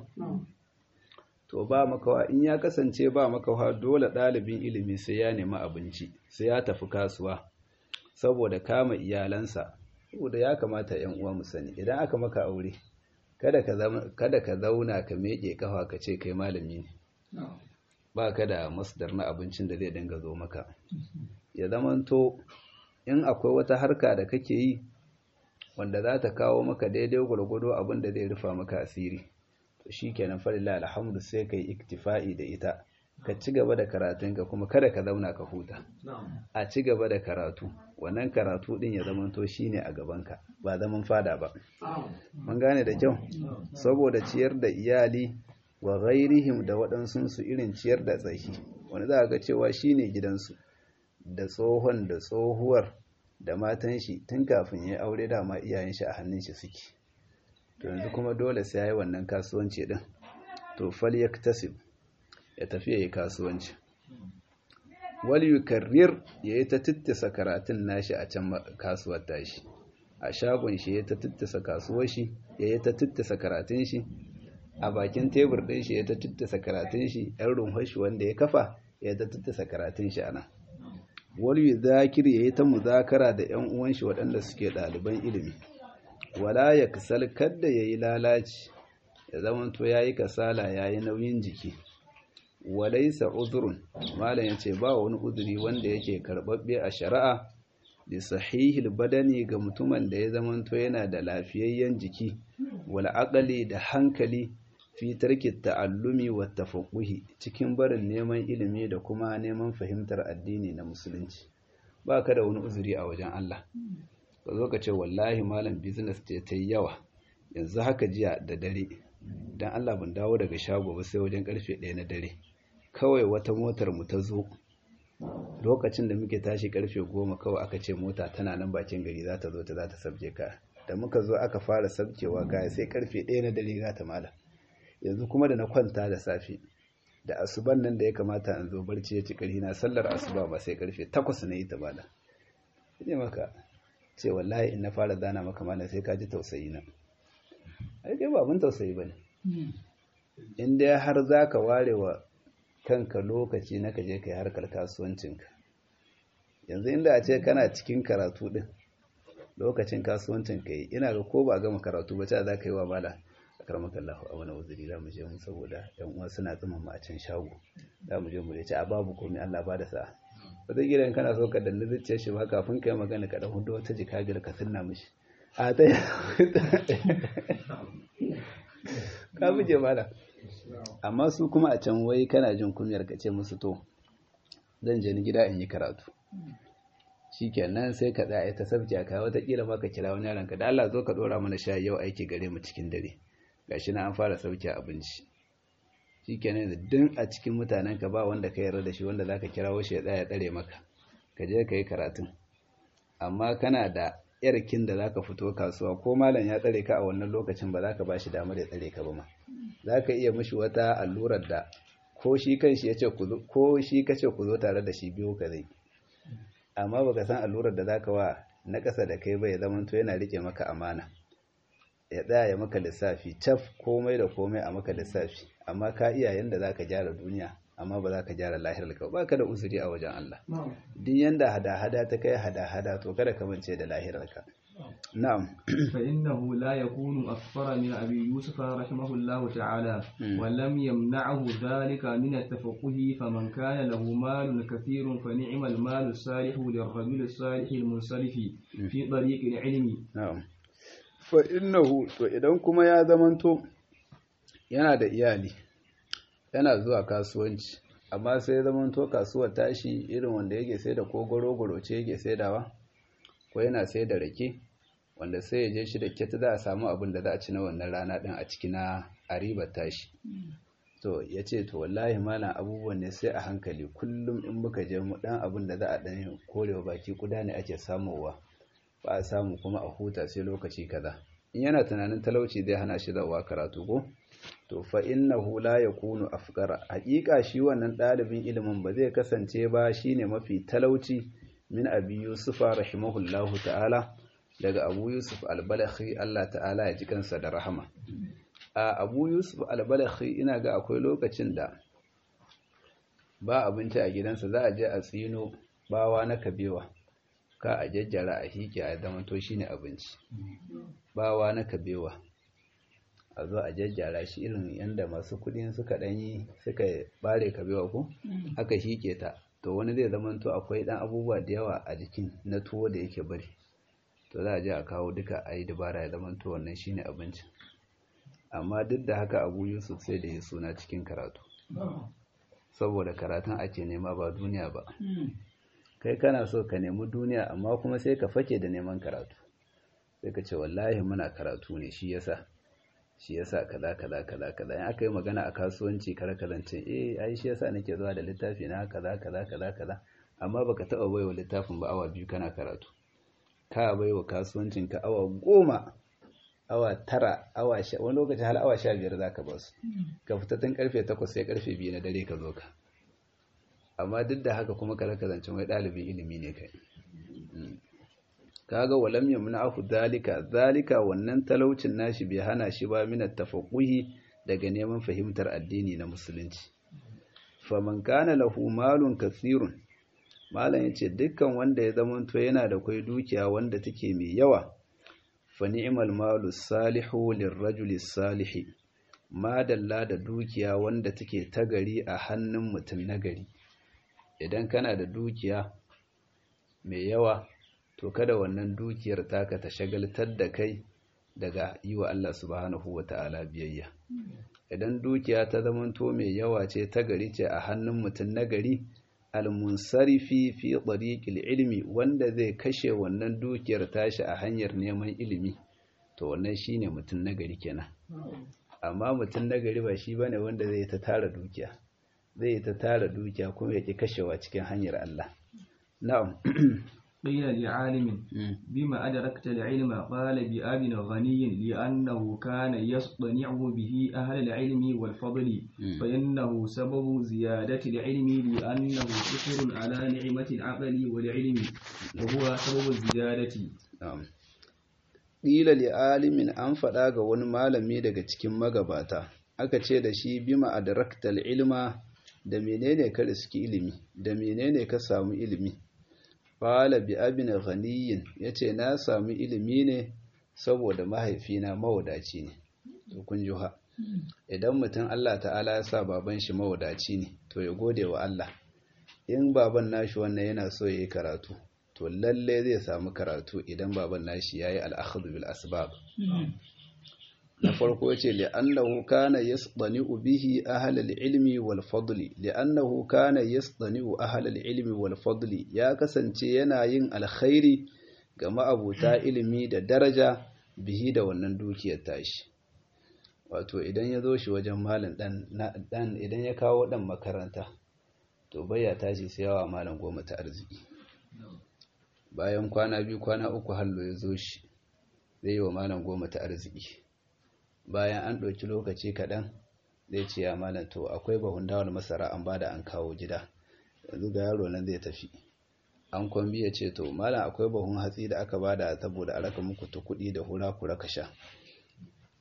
to ba makawa in ya kasance ba makawa dole ɗalibin ilimi sai ya nemi abinci sai ya tafi kasuwa saboda kama iyalansa saboda ya kamata yan uwa mu sani idan aka maka aure kada ka kada ka zauna ka meke kafa ka ce kai malami ne ba ka da masdar na abincin da zai dinga zo maka ya zamanto in akwai wata harka da kake yi wanda za ta kawo maka daidai gwargwado abin da zai rufa maka asiri to shikenan falilla alhamdu sai kai iktifa'i da ita ka ci gaba da karatunka kuma kada ka zauna ka huta a ci gaba da karatu wannan karatu din ya zamanto shine a gabanka ba zaman fada ba mun gane da kyau saboda ciyar da iyali wa ghairihim da waɗansu irin ciyar da tsaki wani za ga cewa shine gidansu da tsohon da tsohuwar da matan shi tun kafin ya aure dama iyayen shi a hannun shi suke to yanzu kuma dole sai yayi wannan kasuwanci din to fal yaktasib ya tafi yayi kasuwanci wal yukarrir yayi ta tittisa karatun nashi a can kasuwar tashi a shagon shi yayi ta tittisa kasuwar shi yayi ta tittisa karatun shi a bakin tebur ɗin shi ya ta tattasa karatun shi ‘yan rumfar shi wanda ya kafa ya ta tattasa karatun shi ana wani zakir ya yi ta muzakara da ‘yan uwan shi waɗanda suke ɗaliban ilimi wala ya kasal kadda ya yi lalaci ya zamanto ya yi kasala ya yi nauyin jiki walaisa uzurun malam ya ce ba wani uzuri wanda yake karɓaɓɓe a shari'a da sahihil badani ga mutumin da ya zamanto yana da lafiyayyen jiki wal aqali da hankali fi tarki ta'allumi wa tafaqquhi cikin barin neman ilimi da kuma neman fahimtar addini na musulunci ba ka da wani uzuri a wajen Allah ka zo ka ce wallahi malam business ce ta yawa yanzu haka jiya da dare dan Allah ban dawo daga shago ba sai wajen karfe 1 na dare kawai wata motar mu ta zo lokacin da muke tashi karfe 10 kawai aka ce mota tana nan bakin gari za ta zo ta za ta sabje ka da muka zo aka fara sabkewa kaya sai karfe 1 na dare za ta malam yanzu kuma da na kwanta da safe da asuban nan da ya kamata in zo barci ya ci ƙarfi na sallar asuba ba sai karfe takwas na yi ta bada ne maka ce wallahi in na fara zana maka mana sai ka ji tausayi na ai dai ba abin tausayi ba ne in dai har za ka ware wa kanka lokaci na ka je ka yi harkar kasuwancinka yanzu inda a ce kana cikin karatu din lokacin kasuwancin ka yi ina ga ko ba a gama karatu ba ta za ka yi wa mala karmaka Allah a wani wuzuri za mu je mu saboda yan uwa suna tsima mu a can shago za mu je mu ce a babu komai Allah ba da sa wata gidan kana so ka danna zuciyar shi ba kafin kai magana ka dan hudu wata jika biyar ka sunna mishi a ta ka buje mala amma su kuma a can wai kana jin kunyar ka ce musu to zan je ni gida in yi karatu shikenan sai ka tsaya ta sabji ka wata kila ma ka kira wani yaron ka da Allah zo ka dora mana shayi yau aiki gare mu cikin dare gashi na an fara sauke abinci shikenan da din a cikin mutanen ka ba wanda ka yarda da shi wanda zaka kirawo shi ya tsaya tsare maka ka je ka yi karatun amma kana da yarkin da zaka fito kasuwa ko malam ya tsare ka a wannan lokacin ba zaka bashi damar ya tsare ka ba ma zaka iya mishi wata allurar da ko shi kanshi yace ku zo ko shi kace ku zo tare da shi biyo ka zai amma baka san allurar da zaka wa na ƙasa da kai ba ya zamanto yana rike maka amana ya tsaya ya maka lissafi caf komai da komai a maka lissafi amma ka iya yanda za ka gyara duniya amma ba za ka gyara lahirar ka ba ka da uzuri a wajen Allah duk yanda hada-hada ta kai hada-hada to kada ka mance da lahirar ka na'am فإنه لا يكون أكثر من أبي يوسف رحمه الله تعالى ولم يمنعه ذلك من التفقه فمن كان له مال كثير فنعم المال الصالح للرجل الصالح المنصرف في طريق العلم na'am fa innahu to idan kuma ya zamanto yana da iyali yana zuwa kasuwanci amma sai ya zamanto kasuwar tashi irin wanda yake sai da ko goro ce yake saidawa ko yana sai da rake wanda sai ya je shi da kyata za a samu abin da za a ci na wannan rana din a ciki na a ribar tashi to ya ce to wallahi malam abubuwan ne sai a hankali kullum in muka je mu dan abin da za a dan korewa baki kuda ne ake samowa ba a samu kuma a huta sai lokaci kaza in yana tunanin talauci zai hana shi zawa karatu ko to fa innahu la yakunu afqara haƙiƙa shi wannan ɗalibin ilimin ba zai kasance ba shine mafi talauci min abi yusufa rahimahullahu ta'ala daga abu yusuf albalakhi Allah ta'ala ya ji kansa da rahama a abu yusuf albalakhi ina ga akwai lokacin da ba abinci a gidansa za a je a tsino bawa na kabewa ka a jajjara a hike a zama to shine abinci bawa na kabewa a zo a jajjara shi irin yadda masu kudin suka danyi suka bare kabewa ko aka hike ta to wani zai zama to akwai dan abubuwa da yawa a jikin na tuwo da yake bari to za a je a kawo duka a yi dabara ya zama to wannan shine abincin amma duk da haka abu yusuf sai da ya suna cikin karatu saboda karatun ake nema ba duniya ba kai kana so ka nemi duniya amma kuma sai ka fake da neman karatu sai ka ce wallahi muna karatu ne shi yasa shi yasa kaza kaza kaza kaza in aka yi magana a kasuwanci kar ka zance eh ai shi yasa nake zuwa da littafi na kaza kaza kaza kaza amma baka taba baiwa littafin ba awa biyu kana karatu ka baiwa kasuwancin ka awa goma awa tara awa sha wani lokaci har awa sha biyar zaka ba su ka fita tun karfe takwas sai karfe biyu na dare ka zo ka amma duk da haka kuma kar ka zance wai ɗalibin ilimi ne kai kaga walam yamna'u zalika zalika wannan talaucin nashi bai hana shi ba min tafaqquhi daga neman fahimtar addini na musulunci faman kana lahu malun kathirun malam yace dukkan wanda ya zamanto yana da kai dukiya wanda take mai yawa fa ni'mal malu salihu lirrajuli salihi madalla da dukiya wanda take tagari a hannun mutum nagari idan kana da dukiya mai yawa to kada wannan dukiyar taka ta shagaltar da kai daga yi wa Allah subhanahu wa ta'ala biyayya idan dukiya ta zamanto mai yawa ce ta gari ce a hannun mutum na gari almunsarifi fi ɗariƙil ilimi wanda zai kashe wannan dukiyar tashi a hanyar neman ilimi to wannan shine mutum na gari kenan amma mutum na gari ba shi bane wanda zai ta tara dukiya zai ta tara dukiya kuma ya ƙi kashewa cikin hanyar Allah na'am قيل لعالم بما أدركت العلم قال بأب غني لأنه كان يصطنع به أهل العلم والفضل فإنه سبب زيادة العلم لأنه شكر على نعمة العقل والعلم وهو سبب الزيادة قيل لعالم أن فداغ wani malami daga cikin magabata aka ce da shi bima adraktal ilma da menene ka riski ilimi da menene ka samu ilimi Fala bi abin ghaniyin ya ce na sami ilimi ne saboda mahaifina mawadaci ne, to kun ji ha. Idan mutum Allah ta'ala ya sa baban shi mawadaci ne, to ya gode wa Allah. In baban nashi wannan yana so ya yi karatu, to lalle zai samu karatu idan baban nashi ya yi al'akhadu bil asbab. na farko ce li'annahu kana yasdani'u bihi ahlal ilmi wal fadli li'annahu kana yasdani'u ahlal ilmi wal fadli ya kasance yana yin alkhairi ga ma'abuta ilimi da daraja bihi da wannan dukiyar tashi wato idan ya zo shi wajen malam dan dan idan ya kawo dan makaranta to baya tashi sai yawa malam goma ta arziki bayan kwana biyu kwana uku hallo ya zo shi zai yi wa malam goma ta arziki bayan an ɗauki lokaci kaɗan zai ce ya malam to akwai bahun dawar masara an bada an kawo gida yanzu ga yaro nan zai tafi an kwambi ya ce to malam akwai bahun hatsi da aka bada saboda a raka muku ta kuɗi da hura ku raka sha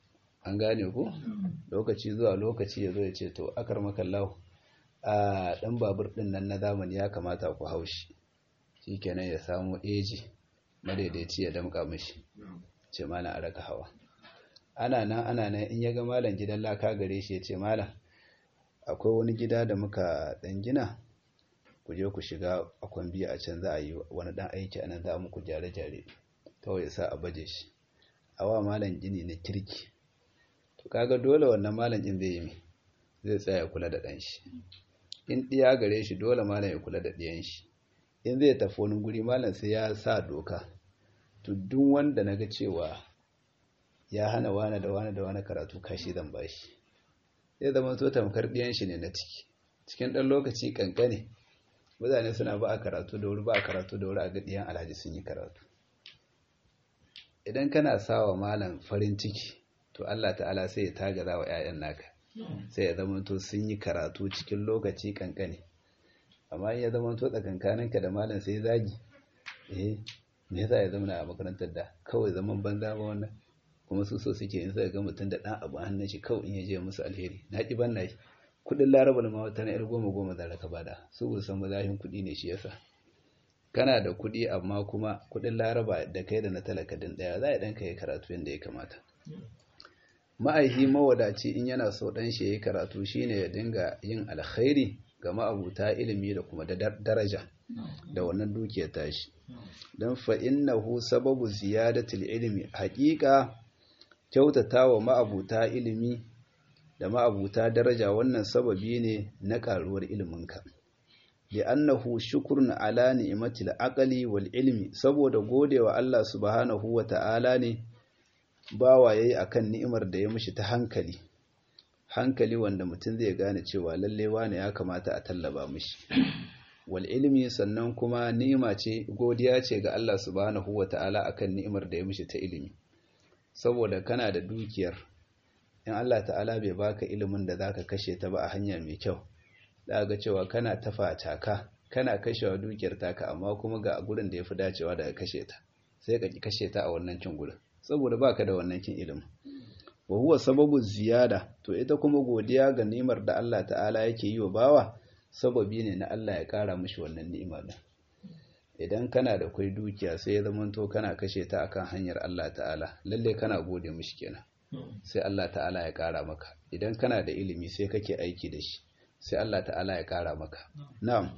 an gane ku lokaci zuwa lokaci ya zo ya ce to akar makallahu a ɗan babur ɗin nan na zamani ya kamata ku haushi shi kenan ya samu eji madaidaici ya damƙa mashi ce malam a raka hawa ana nan ana nan in ya ga malam gidan laka gare shi ya ce malam akwai wani gida da muka ɗan gina ku je ku shiga a kwambi a can za a yi wani ɗan aiki a nan za a muku jare-jare kawai ya sa a baje shi awa malam gini na kirki to kaga dole wannan malam ɗin zai yi mai zai tsaya kula da ɗan shi in ɗiya gare shi dole malam ya kula da ɗiyan shi in zai tafi wani guri malam sai ya sa doka to duk wanda na ga cewa ya hana wani da wani da wani karatu kashi zan bashi zai zama to tamkar ɗiyan shi ne na ciki cikin ɗan lokaci kankane mutane suna ba a karatu da wuri ba a karatu da wuri a ga ɗiyan alhaji sun yi karatu idan kana sawa malam farin ciki to Allah ta'ala sai ya tagaza wa 'ya'yan naka sai ya zama to sun yi karatu cikin lokaci kankane amma in ya zama to tsakankaninka da malam sai zagi eh me yasa ya zama a makarantar da kawai zaman banza ba wannan kuma su so suke in sai ga mutum da dan abu hannun shi kawai in ya je musu alheri na ki ban nayi kudin laraba ma wata na yar goma goma da ka bada su bu san mazahin kudi ne shi yasa kana da kudi amma kuma kudin laraba da kai da na talaka din daya za a danka yi karatu yadda ya kamata ma'aihi mawadaci in yana so dan shi yayi karatu shine ya dinga yin alkhairi ga ma'abuta ilimi da kuma da daraja da wannan dukiyar tashi don fa innahu sababu ziyadatul ilmi haƙiƙa kyautata wa ma'abuta ilimi da ma'abuta daraja wannan sababi ne na ƙaruwar iliminka li'annahu shukrun ala ni'matil aqli wal ilmi saboda godewa Allah subhanahu wa ta'ala ne bawa yayi akan ni'imar da ya mishi ta hankali hankali wanda mutum zai gane cewa lalle wane ya kamata a tallaba mishi wal ilmi sannan kuma ni'ima ce godiya ce ga Allah subhanahu wata'ala akan ni'imar da ya mishi ta ilimi saboda kana da dukiyar in Allah ta'ala bai baka ilimin da zaka kashe ta ba a hanya mai kyau za ga cewa kana tafa taka kana kashewa dukiyar taka amma kuma ga gurin da yafi dacewa da kashe ta sai ka ki kashe ta a wannan cin gurin saboda baka da wannan kin ilimin wa huwa sababu ziyada to ita kuma godiya ga ni'imar da Allah ta'ala yake yi wa bawa sababi ne na Allah ya kara mishi wannan ni'ima din idan kana da kai dukiya sai ya zamanto kana kashe ta akan hanyar Allah ta'ala lalle kana gode mishi kenan sai Allah ta'ala ya kara maka idan kana da ilimi sai kake aiki da shi sai Allah ta'ala ya kara maka na'am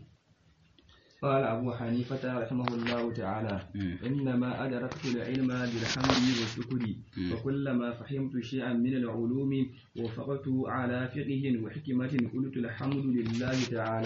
قال أبو حنيفة رحمه الله تعالى إنما أدركت العلم بالحمد والشكر وكلما فهمت شيئا من العلوم وفقت على فقه وحكمة قلت الحمد لله تعالى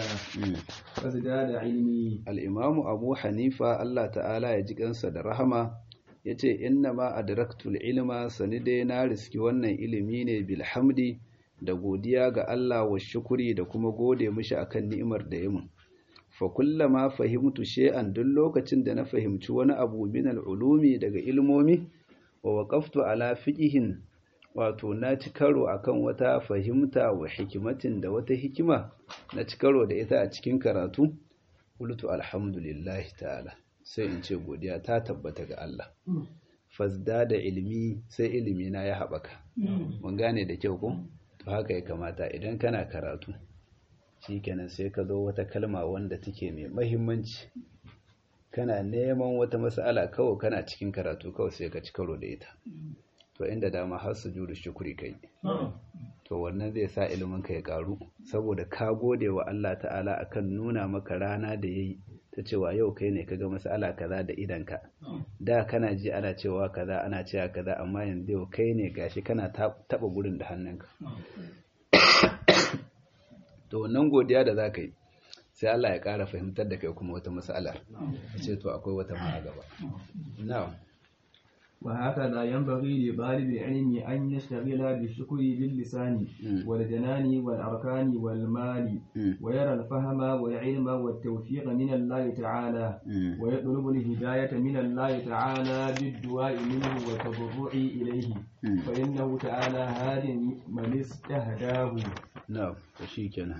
فازداد علمي الإمام أبو حنيفة الله تعالى يجيك أنسى رحمة yace innama adraktul ilma sanide na riski wannan ilimi ne bilhamdi da godiya ga Allah wa shukuri da kuma gode mishi akan ni'imar da ya mun fa kullama fahimtu shay'an duk lokacin da na fahimci wani abu min al-ulumi daga ilmomi wa waqaftu ala fiqihin wato na ci karo akan wata fahimta wa hikimatin da wata hikima na ci karo da ita a cikin karatu qultu alhamdulillah ta'ala sai in ce godiya ta tabbata ga Allah fasda da ilimi sai ilimi na ya haɓaka mun gane da kyau ko to haka ya kamata idan kana karatu shikenan sai ka zo wata kalma wanda take mai mahimmanci kana neman wata mas'ala kawai kana cikin karatu kawai sai ka ci karo da ita to inda dama har su juru shukuri kai to wannan zai sa ilimin ka ya karu saboda ka gode wa Allah ta'ala akan nuna maka rana da yayi ta cewa yau kai ne kaga mas'ala kaza da idanka da kana ji ana cewa kaza ana cewa kaza amma yanzu yau kai ne gashi kana taba gurin da hannunka to wannan godiya da za ka yi sai Allah ya ƙara fahimtar da kai kuma wata matsalar ce to akwai wata ma a gaba na'am وهكذا ينبغي لطالب العلم أن يشتغل بالشكر باللسان والجنان والأركان والمال ويرى الفهم والعلم والتوفيق من الله تعالى ويطلب الهداية من الله تعالى بالدعاء منه والتضرع إليه فإنه تعالى هاد من استهداه نعم وشيكنا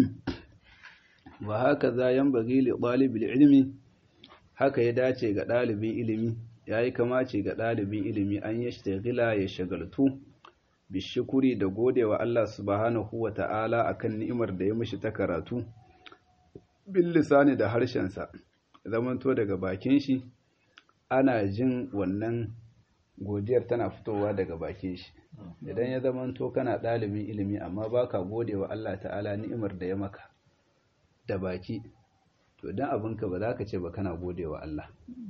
وهكذا ينبغي لطالب العلم haka ya dace ga ɗalibin ilimi ya yi kamace ga ɗalibin ilimi an ya shagila ya shagaltu bishukuri da godewa Allah subhanahu wa ta'ala akan ni'imar da ya mishi ta karatu bil lisani da harshensa zamanto daga bakin shi ana jin wannan godiyar tana fitowa daga bakin shi idan ya zamanto kana ɗalibin ilimi amma baka godewa Allah ta'ala ni'imar da ya maka da baki to dan abinka ba za ka ce ba kana godewa Allah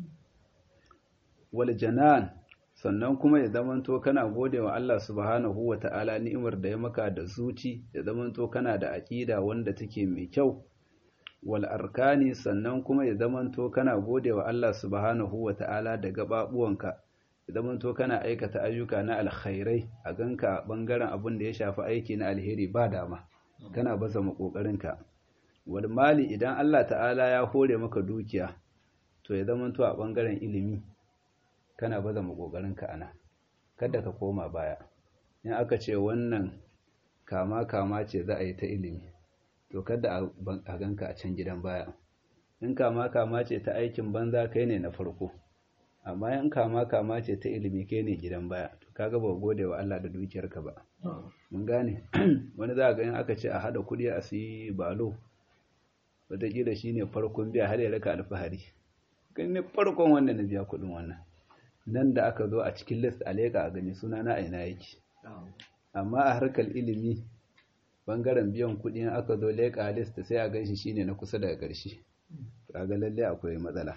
wal janan sannan kuma ya zamanto kana godewa Allah subhanahu wa ta'ala ni'imar da ya maka da zuci ya zamanto kana da aƙida wanda take mai kyau wal arkani sannan kuma ya zamanto kana godewa Allah subhanahu wa ta'ala da gababuwanka ya zamanto kana aikata ayyuka na alkhairai a ganka bangaren abin da ya shafi aiki na alheri ba dama kana baza makokarinka wal mali idan Allah ta'ala ya hore maka dukiya to ya zamanto a bangaren ilimi kana baza makokarinka ana kada ka koma baya in aka ce wannan kama kama ce za a yi ta ilimi to kada a ganka a can gidan baya in kama kama ce ta aikin banza kai ne na farko amma in kama kama ce ta ilimi kai ne gidan baya to kaga ba gode wa Allah da dukiyarka ba mun gane wani za ga in aka ce a hada kudi a siyi balo wataƙila shi ne farkon biya har ya raka alfahari kan ne farkon wanda na biya kuɗin wannan nan da aka zo a cikin list a leƙa a gani suna na aina yake amma a harkar ilimi bangaren biyan kuɗi aka zo leƙa list sai a ganshi shine na kusa daga ƙarshe kaga lalle akwai matsala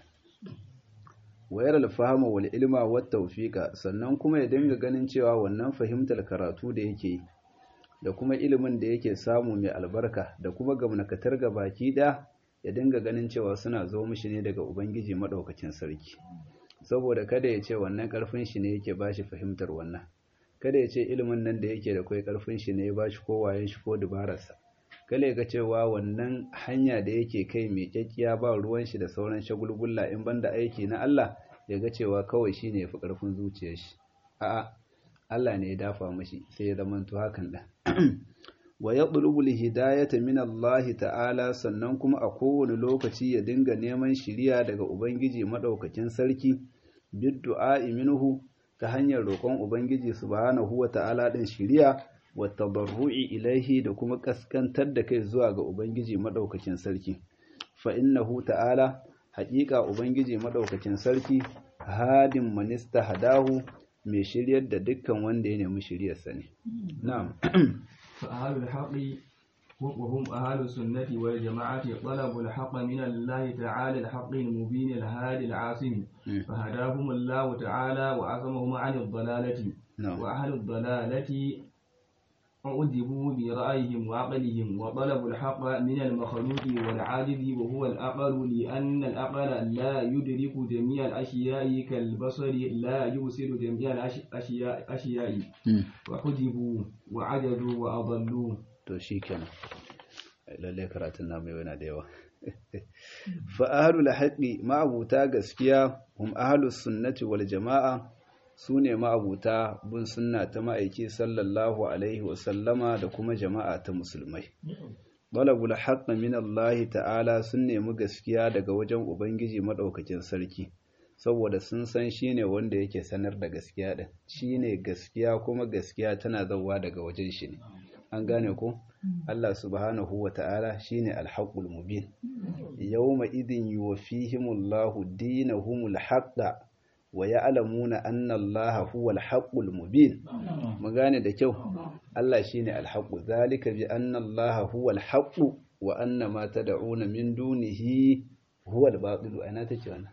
wayar alfahama wal ilma wat tawfiqa sannan kuma ya dinga ganin cewa wannan fahimtar karatu da yake da kuma ilimin da yake samu mai albarka da kuma gamnakatar ga baki da ya dinga ganin cewa suna zo mishi ne daga ubangiji madaukakin sarki saboda kada ya ce wannan karfin shi ne yake bashi fahimtar wannan kada ya ce ilimin nan da yake da kai karfin shi ne ya bashi ko wayen shi ko dubararsa kada ya ga cewa wannan hanya da yake kai mai kyakkiya ba ruwan shi da sauran shagulgulla in banda aiki na Allah ya ga cewa kawai shine yafi karfin zuciyar shi a'a Allah ne ya dafa mashi sai ya zamanto hakan da wa yatlubu hidayata min Allah ta'ala sannan kuma a kowane lokaci ya dinga neman shiriya daga ubangiji madaukakin sarki bid du'a'i minhu ta hanyar roƙon ubangiji subhanahu wa ta'ala din shiriya wa tadarru'i ilaihi da kuma kaskantar da kai zuwa ga ubangiji madaukakin sarki fa innahu ta'ala haƙiƙa ubangiji madaukakin sarki hadin manista hadahu mai shiryar da dukkan wanda ya nemi shiryarsa ne na'am فأهل الحق وهم أهل السنة والجماعة طلبوا الحق من الله تعالى الحق المبين الهادي العاصم فهداهم الله تعالى وعصمهم عن الضلالة وأهل الضلالة أعذبوا برأيهم وعقلهم وطلبوا الحق من المخلوق والعاجز وهو الأقل لأن الأقل لا يدرك جميع الأشياء كالبصر لا يبصر جميع الأشياء أشياء وحجبوا وعجزوا وأضلوا to shikenan lalle karatun namu yana da yawa fa ahlul haqqi ma'abuta gaskiya hum ahlus sunnati wal jama'a su ne ma'abuta bin sunna ta ma'aiki sallallahu alaihi wasallama da kuma jama'a ta musulmai. Balabul haƙƙa min Allah ta'ala sun nemi gaskiya daga wajen Ubangiji maɗaukakin sarki, saboda sun san shi ne wanda yake sanar da gaskiya ɗin, shi ne gaskiya kuma gaskiya tana zauwa daga wajen shi ne. An gane ko? Allah subhanahu wa ta'ala shi ne alhaƙul mubin. Yawma idin yi wa fihimullahu dinahumul haƙƙa wa ya'lamuna anna Allah huwa al-haqqul mubin mu gane da kyau Allah shine al-haqqu zalika bi anna Allah huwa al-haqqu wa anna ma tad'una min dunihi huwa al-batil ana take wannan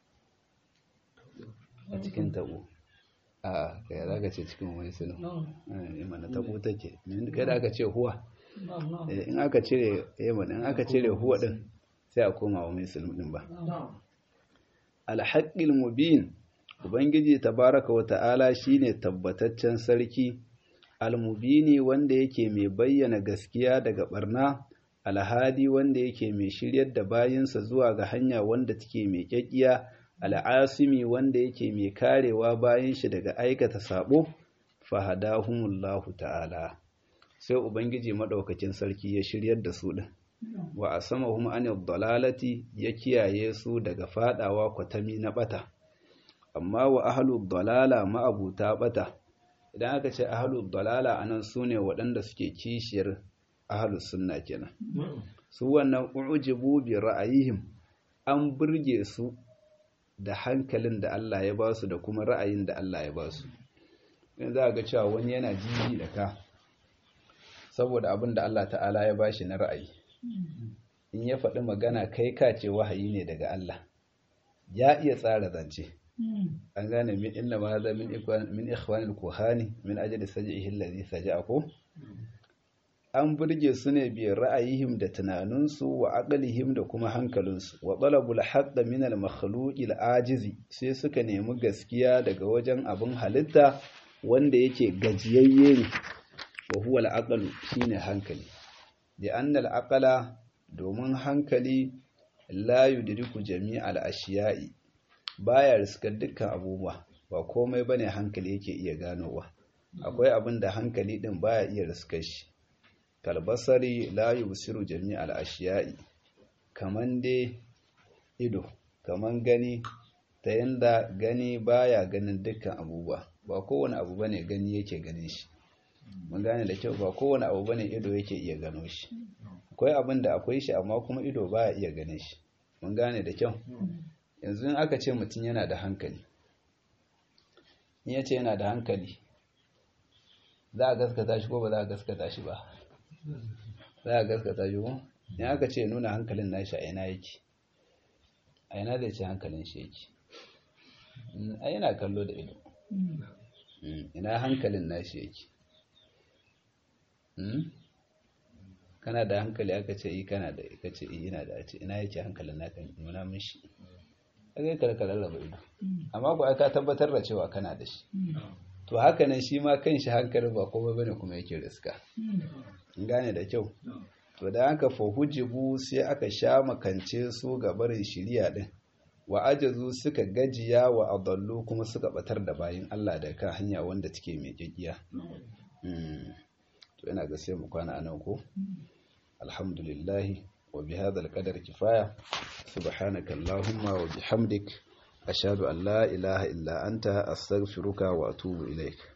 a cikin tabo a kai zaka ce cikin wani sunu eh mana tabo take kai da aka ce huwa in aka cire eh in aka cire huwa din sai a koma wa mai sulmu din ba al-haqqil mubin Ubangiji tabaraka wa ta'ala shi ne tabbataccen sarki, almubini wanda yake mai bayyana gaskiya daga ɓarna, alhadi wanda yake mai shiryar da bayinsa zuwa ga hanya wanda take mai ƙyaƙƙiya, al'asimi wanda yake mai karewa bayan shi daga aikata saɓo, fahadahumullahu ta'ala. Sai Ubangiji maɗaukacin sarki ya shiryar da su ɗin. Wa a sama kuma dalalati ya kiyaye su daga faɗawa kwatami na ɓata. amma wa ahlud dalala ma'abuta bata idan aka ce ahlul dalala anan sune waɗanda suke kishiyar ahlus sunna kenan su wannan ujibu bi ra'ayihim an burge su da hankalin da Allah ya ba su da kuma ra'ayin da Allah ya ba su in za ga cewa wani yana jiji da ka saboda abin da Allah ta'ala ya ba shi na ra'ayi in ya faɗi magana kai ka ce wahayi ne daga Allah ya iya tsara zance an gane min inna ma hadha min ikwan min ikhwanil kuhani min ajli saj'ihi alladhi saja'aku an burge su ne bi ra'ayihim da tunaninsu wa aqlihim da kuma hankalinsu wa talabul haqq min al makhluqi al ajizi sai suka nemi gaskiya daga wajen abin halitta wanda yake gajiyayye ne wa huwa al aqlu shine hankali da anna al aqla domin hankali la yudriku jami'al ashiya'i baya riskar dukkan abubuwa ba komai bane hankali yake iya ganowa akwai abin da hankali din baya iya riskar shi kalbasari la yusiru jami'al ashiya'i kaman dai ido kaman gani ta yanda gani baya ganin dukkan abubuwa ba kowane abu bane gani yake ganin shi mun gane da kyau ba kowane abu bane ido yake iya gano shi akwai abin da akwai shi amma kuma ido baya iya ganin shi mun gane da kyau yanzu in aka ce mutum yana da hankali in ya ce yana da hankali za a gaskata shi ko ba za a gaskata shi ba za a gaskata shi ko in aka ce nuna hankalin nashi a ina yake a ina zai ce hankalin shi yake a yana kallo da ido ina hankalin nashi yake kana da hankali aka ce yi kana da aka ce yi ina da a ce ina yake hankalin naka nuna mishi aka ka ka rarraba ido amma ba ka tabbatar da cewa kana da shi to haka nan shi ma kan shi hankalin ba komai bane kuma yake riska gane da kyau to da haka fa hujibu sai aka sha makance su ga barin shiriya din wa ajazu suka gajiya wa adallu kuma suka batar da bayin Allah da kan hanya wanda take mai gaggiya to ina ga sai mu kwana anan ko alhamdulillah wa bihadha alqadar kifaya subhanaka allahumma wa bihamdik ashhadu an la ilaha illa anta astaghfiruka wa atubu ilaik